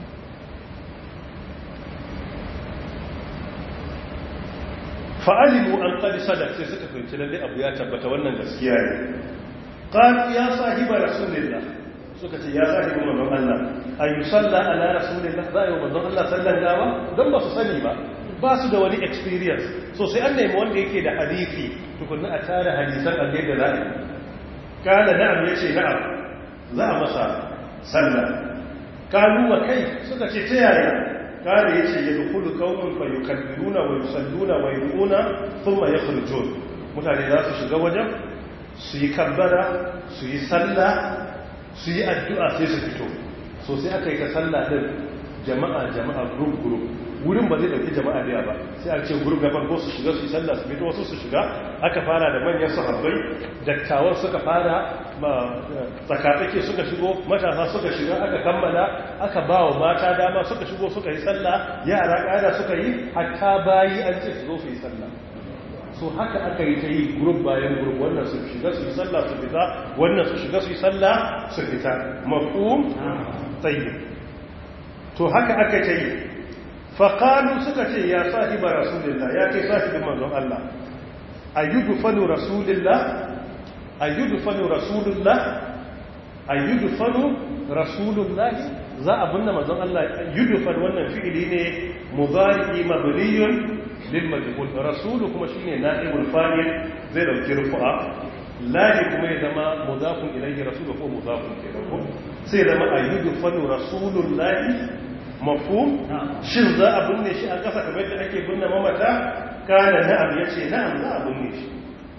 Speaker 2: fa'alimu an ƙadi sadar sai suka fahimci lalle abu ya tabbata wannan gaskiya ne ƙari ya sahiba rasulillah suka ce ya sahiba manzon Allah a yi salla ala rasulillah za a yi wa manzon Allah sallan gawa don ba su sani ba ba su da wani experience so sai an nemi wanda yake da hadisi tukunna a tara hadisan a da za a yi kana na'am ya ce na'am za a masa sallah kalu wa kai suka ce ta yaya kare ya ce ya dukulu kaunin fa yukabbiruna wa yusalluna wa yu'una thumma yakhrujun mutane za su shiga wajen su yi kabbara su yi sallah su yi addu'a sai su fito so sai aka yi ta sallah din jama'a jama'a group group wurin ba zai dauki jama'a da ba sai a ce group na farko su shiga su yi sallah su fito wasu su shiga aka fara da manyan sahabbai dattawan suka fara tsakatsake suka shigo matasa suka shiga aka kammala aka ba wa mata dama suka shigo suka yi sallah yara ƙada suka yi hatta bayi an ce su zo su yi sallah so haka aka yi ta yi grup bayan grup wannan su shiga su yi sallah su fita wannan su shiga su yi sallah su fita mafhum tayyib to haka aka ta yi faqalu suka ce ya sahiba rasulillah ya kai sahibin manzon Allah ayyudu fanu rasulillah ayyudfanu rasulullah ayyudfanu rasulullah za a binne manzon Allah yudfan wannan fi'ili ne mudari mabniyun lil majhul rasulu kuma shine na'ibul fa'il zai dauki rufu'a lali kuma ya zama mudafun ilayhi rasulu ko mudafun kenan sai zama ayyudfanu rasulullah mafhum shin za a binne shi a kasa kamar da ake binne mamata kana na'am yace na'am za a binne shi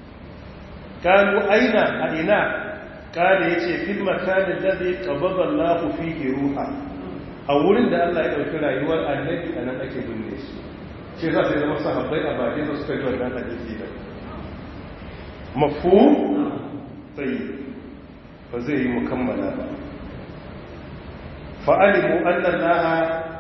Speaker 2: kanu aina a ina kada ya ce fil makanin da zai ƙababa Allah fiye ruha a wurin da Allah ya ɗauki rayuwar annabi a nan ake binne shi ce za su yi zama sahabbai a bakin da suka yi wannan hadisi da mafu tsayi ba zai yi mukammala ba fa'alimu annan laha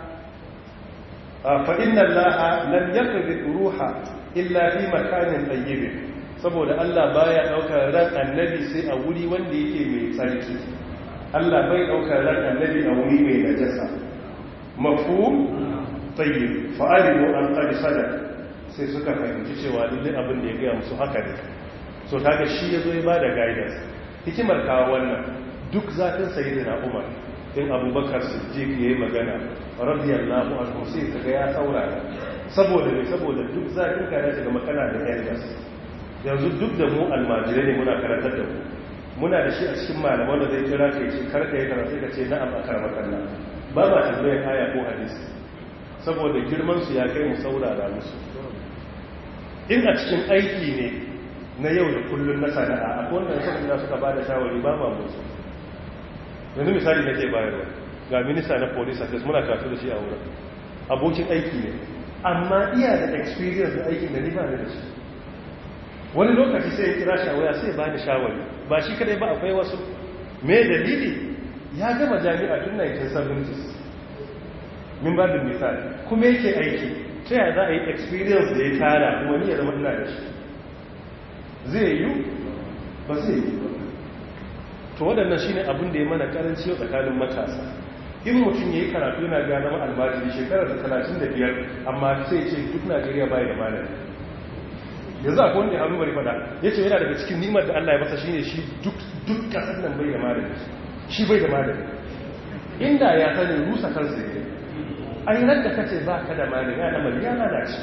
Speaker 2: fa'in nan laha lam yakabin ruha illa fi makanin tsayyibin saboda Allah baya daukar ran annabi sai a wuri wanda yake mai tsarki Allah bai daukar ran annabi a wuri mai najasa mafhum tayyib fa'alimu an qad sadaq sai suka fahimci cewa dukkan abin da ya ga musu haka ne so kaga shi yazo ya bada guidance hikimar kawo wannan duk zatin sayyidina Umar in Abubakar Siddiq yayi magana radiyallahu anhu sai kaga ya saurara saboda ne saboda duk zatin ka ya shiga makana da yardas yanzu duk da mu almajirai ne muna karantar da mu muna da shi a cikin malaman da zai kira ka ce karka yi karatu ka ce na'am a karama kalla ba ba tambayar aya ko hadisi saboda girman su ya kai mu saurara musu in a cikin aiki ne na yau da kullun na sana'a akwai wanda suka da suka bada shawari ba ma musu yanzu misali nake bayarwa ga minista na police affairs muna karatu da shi a wurin abokin aiki ne amma iya da experience da aikin da ni ba da shi wani lokaci sai ya kira shi a waya sai ba ni shawari ba shi kadai ba akwai wasu me dalili ya gama jami'a tun 1970s min babin misali kuma yake aiki ta yaya za a yi experience da ya tara wani ya zama ina da shi zai yi ba zai yi ba to waɗannan shi ne abin da ya mana karanci yau tsakanin matasa in mutum ya yi karatu yana gane ma albajiri shekarar da talatin da biyar amma sai ce duk najeriya bai da malami yanzu akwai wanda ya hannu bari fada ya ce yana daga cikin nimar da allah ya masa shine shi duk kasar nan bai da malami shi bai da malami inda ya sani rusa kansa ne a yi da kace ba ka da malami ya lamar ya lalace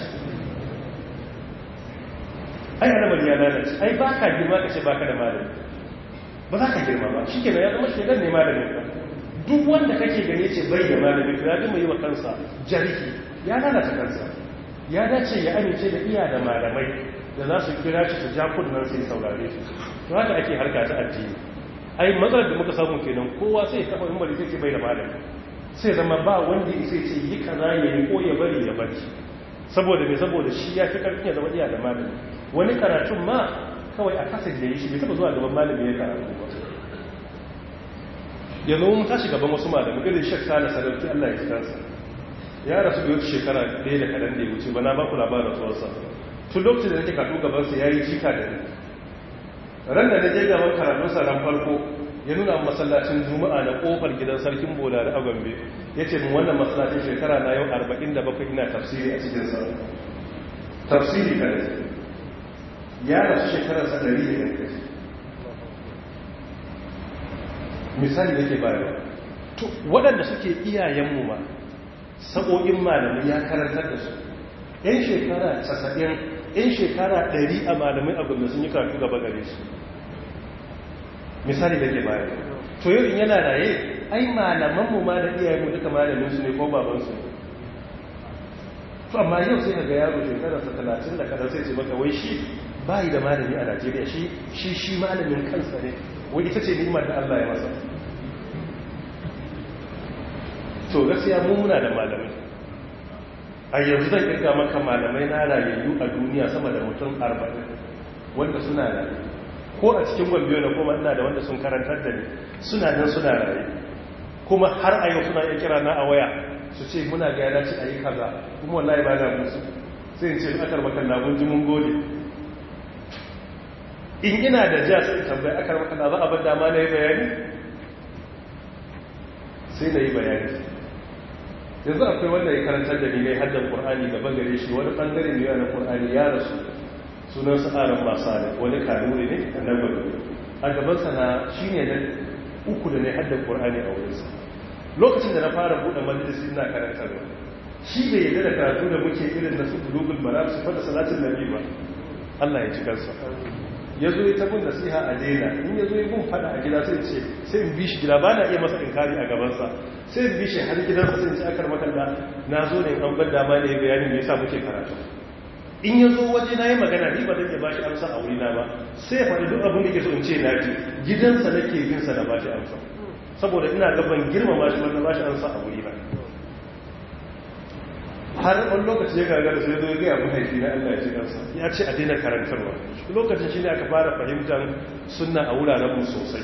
Speaker 2: ai ya lamar ya lalace ai ba ka girma ka ce ba ka da malami ba za ka girma ba shi kenan ya zama shegar ne malamin ka duk wanda kake gane ce bai da malami to ya gama yi wa kansa jariki ya lalata kansa ya dace ya amince da iya da malamai da za su kira shi su ja kunnan sai saurare shi to haka ake harka ta addini ai matsalar da muka samu kenan kowa sai ya kafa mimbari sai ce bai da malami sai zama ba wanda sai ce yi kaza ya yi ko ya bari ya bari saboda mai saboda shi ya fi karfin ya zama iya da malami wani karatun ma kawai a kasa da yi shi bai taba zuwa gaban malami ya karatu ba yanzu mun tashi gaban wasu malami irin shek sale sadauki allah ya ji kansa ya rasu da wata shekara ɗaya da kaɗan da ya wuce ba na ba ku labarin rasuwarsa tun lokacin da nake karatu gabansa ya yi jika da ni ran da na je gaban karatunsa ran farko ya nuna masallacin juma'a na kofar gidan sarkin bola da agwambe ya ce mun wannan masallacin shekara na yau 47 ina tafsiri a cikin sa tafsiri kare ya rasu shekararsa 100 da yankaci misali da ke bayarwa to waɗanda suke iyayenmu ma sa'o'in malamai ya karantar da su yan shekara 90 yan shekara 100 a malamai agwambe sun yi karatu gaba gare su misali da ke baya to yau in yana raye ai malamanmu ma da iyayenmu duka malaminsu ne ko babansu ne to amma yau sai ga yaro shekararsa talatin da kada sai ce maka wai shi bayi da malami a najeriya shi shi shi malamin kansa ne wai ita ce ni'imar da allah ya masa to gaskiya mu muna da malamai a yanzu zan kirga maka malamai na rayayyu a duniya sama da mutum arba'in wanda suna rayu ko a cikin gwambiyo na kuma ina da wanda sun karantar da ni suna nan suna raye kuma har a yau suna iya kira na a waya su ce muna ga yana ci a yi kaza kuma wallahi ba na musu sai in ce akar makan na gunji mun gode in ina da ja sai tambayi akar makan za a bar dama na yi bayani sai na yi bayani yanzu akwai wanda ya karantar da ni ne haddan qur'ani gaban gare shi wani bangare ne na qur'ani ya rasu sunan sa'aran masu ne wani kanuri ne a nan gwada a gabansa na shi ne na uku da ne haddar ƙorani a wurinsa lokacin da na fara buɗe majalisi na karantarwa shi bai yadda da karatu da muke irin na su bulugul mara su fada salatin nabi ba allah ya ci kansa ya zo ya tabin nasiha a daina in ya zo ya gun fada a gida sai ce sai in bi shi gida ba na iya masa inkari a gabansa sai in bi shi har gidansa sai in ci akar makalla na zo ne an ban dama ne bayanin me yasa muke karatu in ya zo waje na yi magana ni ba zan iya bashi amsa a wurina ba sai faɗi duk abin da ke so in ce na ji gidansa nake bin sa da bashi amsa saboda ina gaban girmama shi wanda bashi amsa a wurina har wani lokaci ya gagara sai zo ya gaya mahaifi na Allah ya ce kansa ya ce a daina karantarwa lokacin shi ne aka fara fahimtar sunna a wuraren mu sosai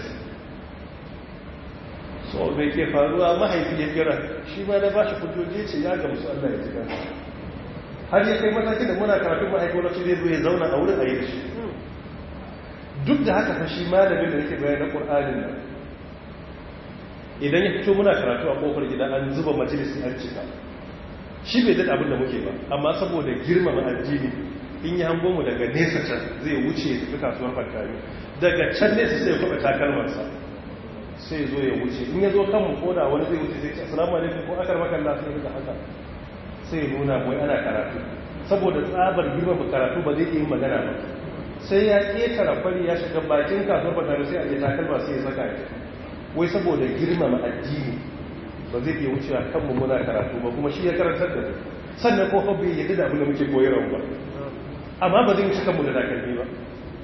Speaker 2: so mai ke faruwa mahaifi ya kira shi ma na bashi hujjoji ce ya gamsu Allah ya ji kansa har ya kai matakin da muna karatun ma'aikata shi zai zo ya zauna a wurin a yi shi duk da haka fa shi malamin da yake bayan na ƙur'anin nan idan ya fito muna karatu a ƙofar gida an zuba majalisi an cika shi bai daɗa abin da muke ba amma saboda girmama addini in yi hango mu daga nesa can zai wuce ya tafi kasuwar fantami daga can nesa sai ya kwaɓa takalmarsa sai zo ya wuce in ya zo kanmu ko da wani zai wuce sai ce assalamu alaikum ko akar makalla sai ya haka sai nuna wai ana karatu saboda tsabar girma karatu ba zai yi magana ba sai ya ƙetara kwari ya shiga bakin kasuwar fatari sai a je takalma sai ya saka ya wai saboda girmama addini ba zai iya wucewa kanmu muna karatu ba kuma shi ya karantar da su sannan ko fa bai yadda da abin da muke koyarwa ba amma ba zai wuce kanmu da takalmi ba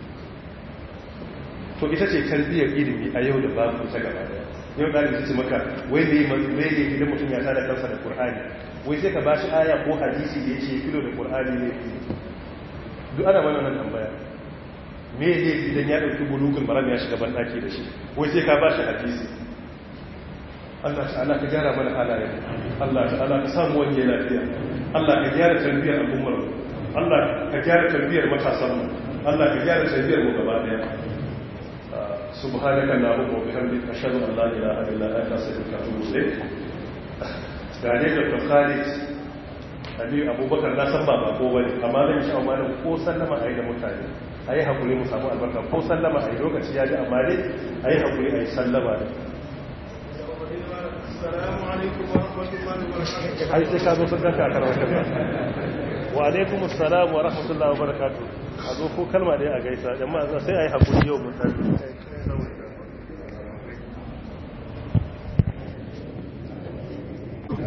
Speaker 2: to ita ce tarbiyyar ilimi a yau da babu ta gaba daya yau ɗalibi ce maka wai ne idan mutum ya tada kansa da qur'ani wai sai ka bashi aya ko hadisi da yake filo da qur'ani ne duk ana mana nan tambaya me ne idan ya dauki bulugul maram ya shiga ban daki da shi wai sai ka bashi hadisi Allah ta'ala ka gyara mana halayen Allah ta'ala ka samu wanje lafiya Allah ka gyara tarbiyyar al'ummar mu Allah ka gyara tarbiyyar matasan mu Allah ka gyara tarbiyyar mu gaba daya subhanaka allahumma wa bihamdika ashhadu an la ilaha illa anta astaghfiruka wa atubu ilayk gane da Khalid Ali Abubakar na san ba ba ko bane amma zan sha amma ko sallama ayi da mutane ayi hakuri mu samu albarka ko sallama ayi lokaci ya ji amma dai ayi hakuri ayi sallama da
Speaker 3: السلام عليكم ورحمة الله وبركاته
Speaker 2: ai sai ka zo sun ganka a karamar kasa wa alaikum assalam wa rahmatullahi wa barakatuh a zo ko kalma dai a gaisa amma sai ai hakuri yau mun tafi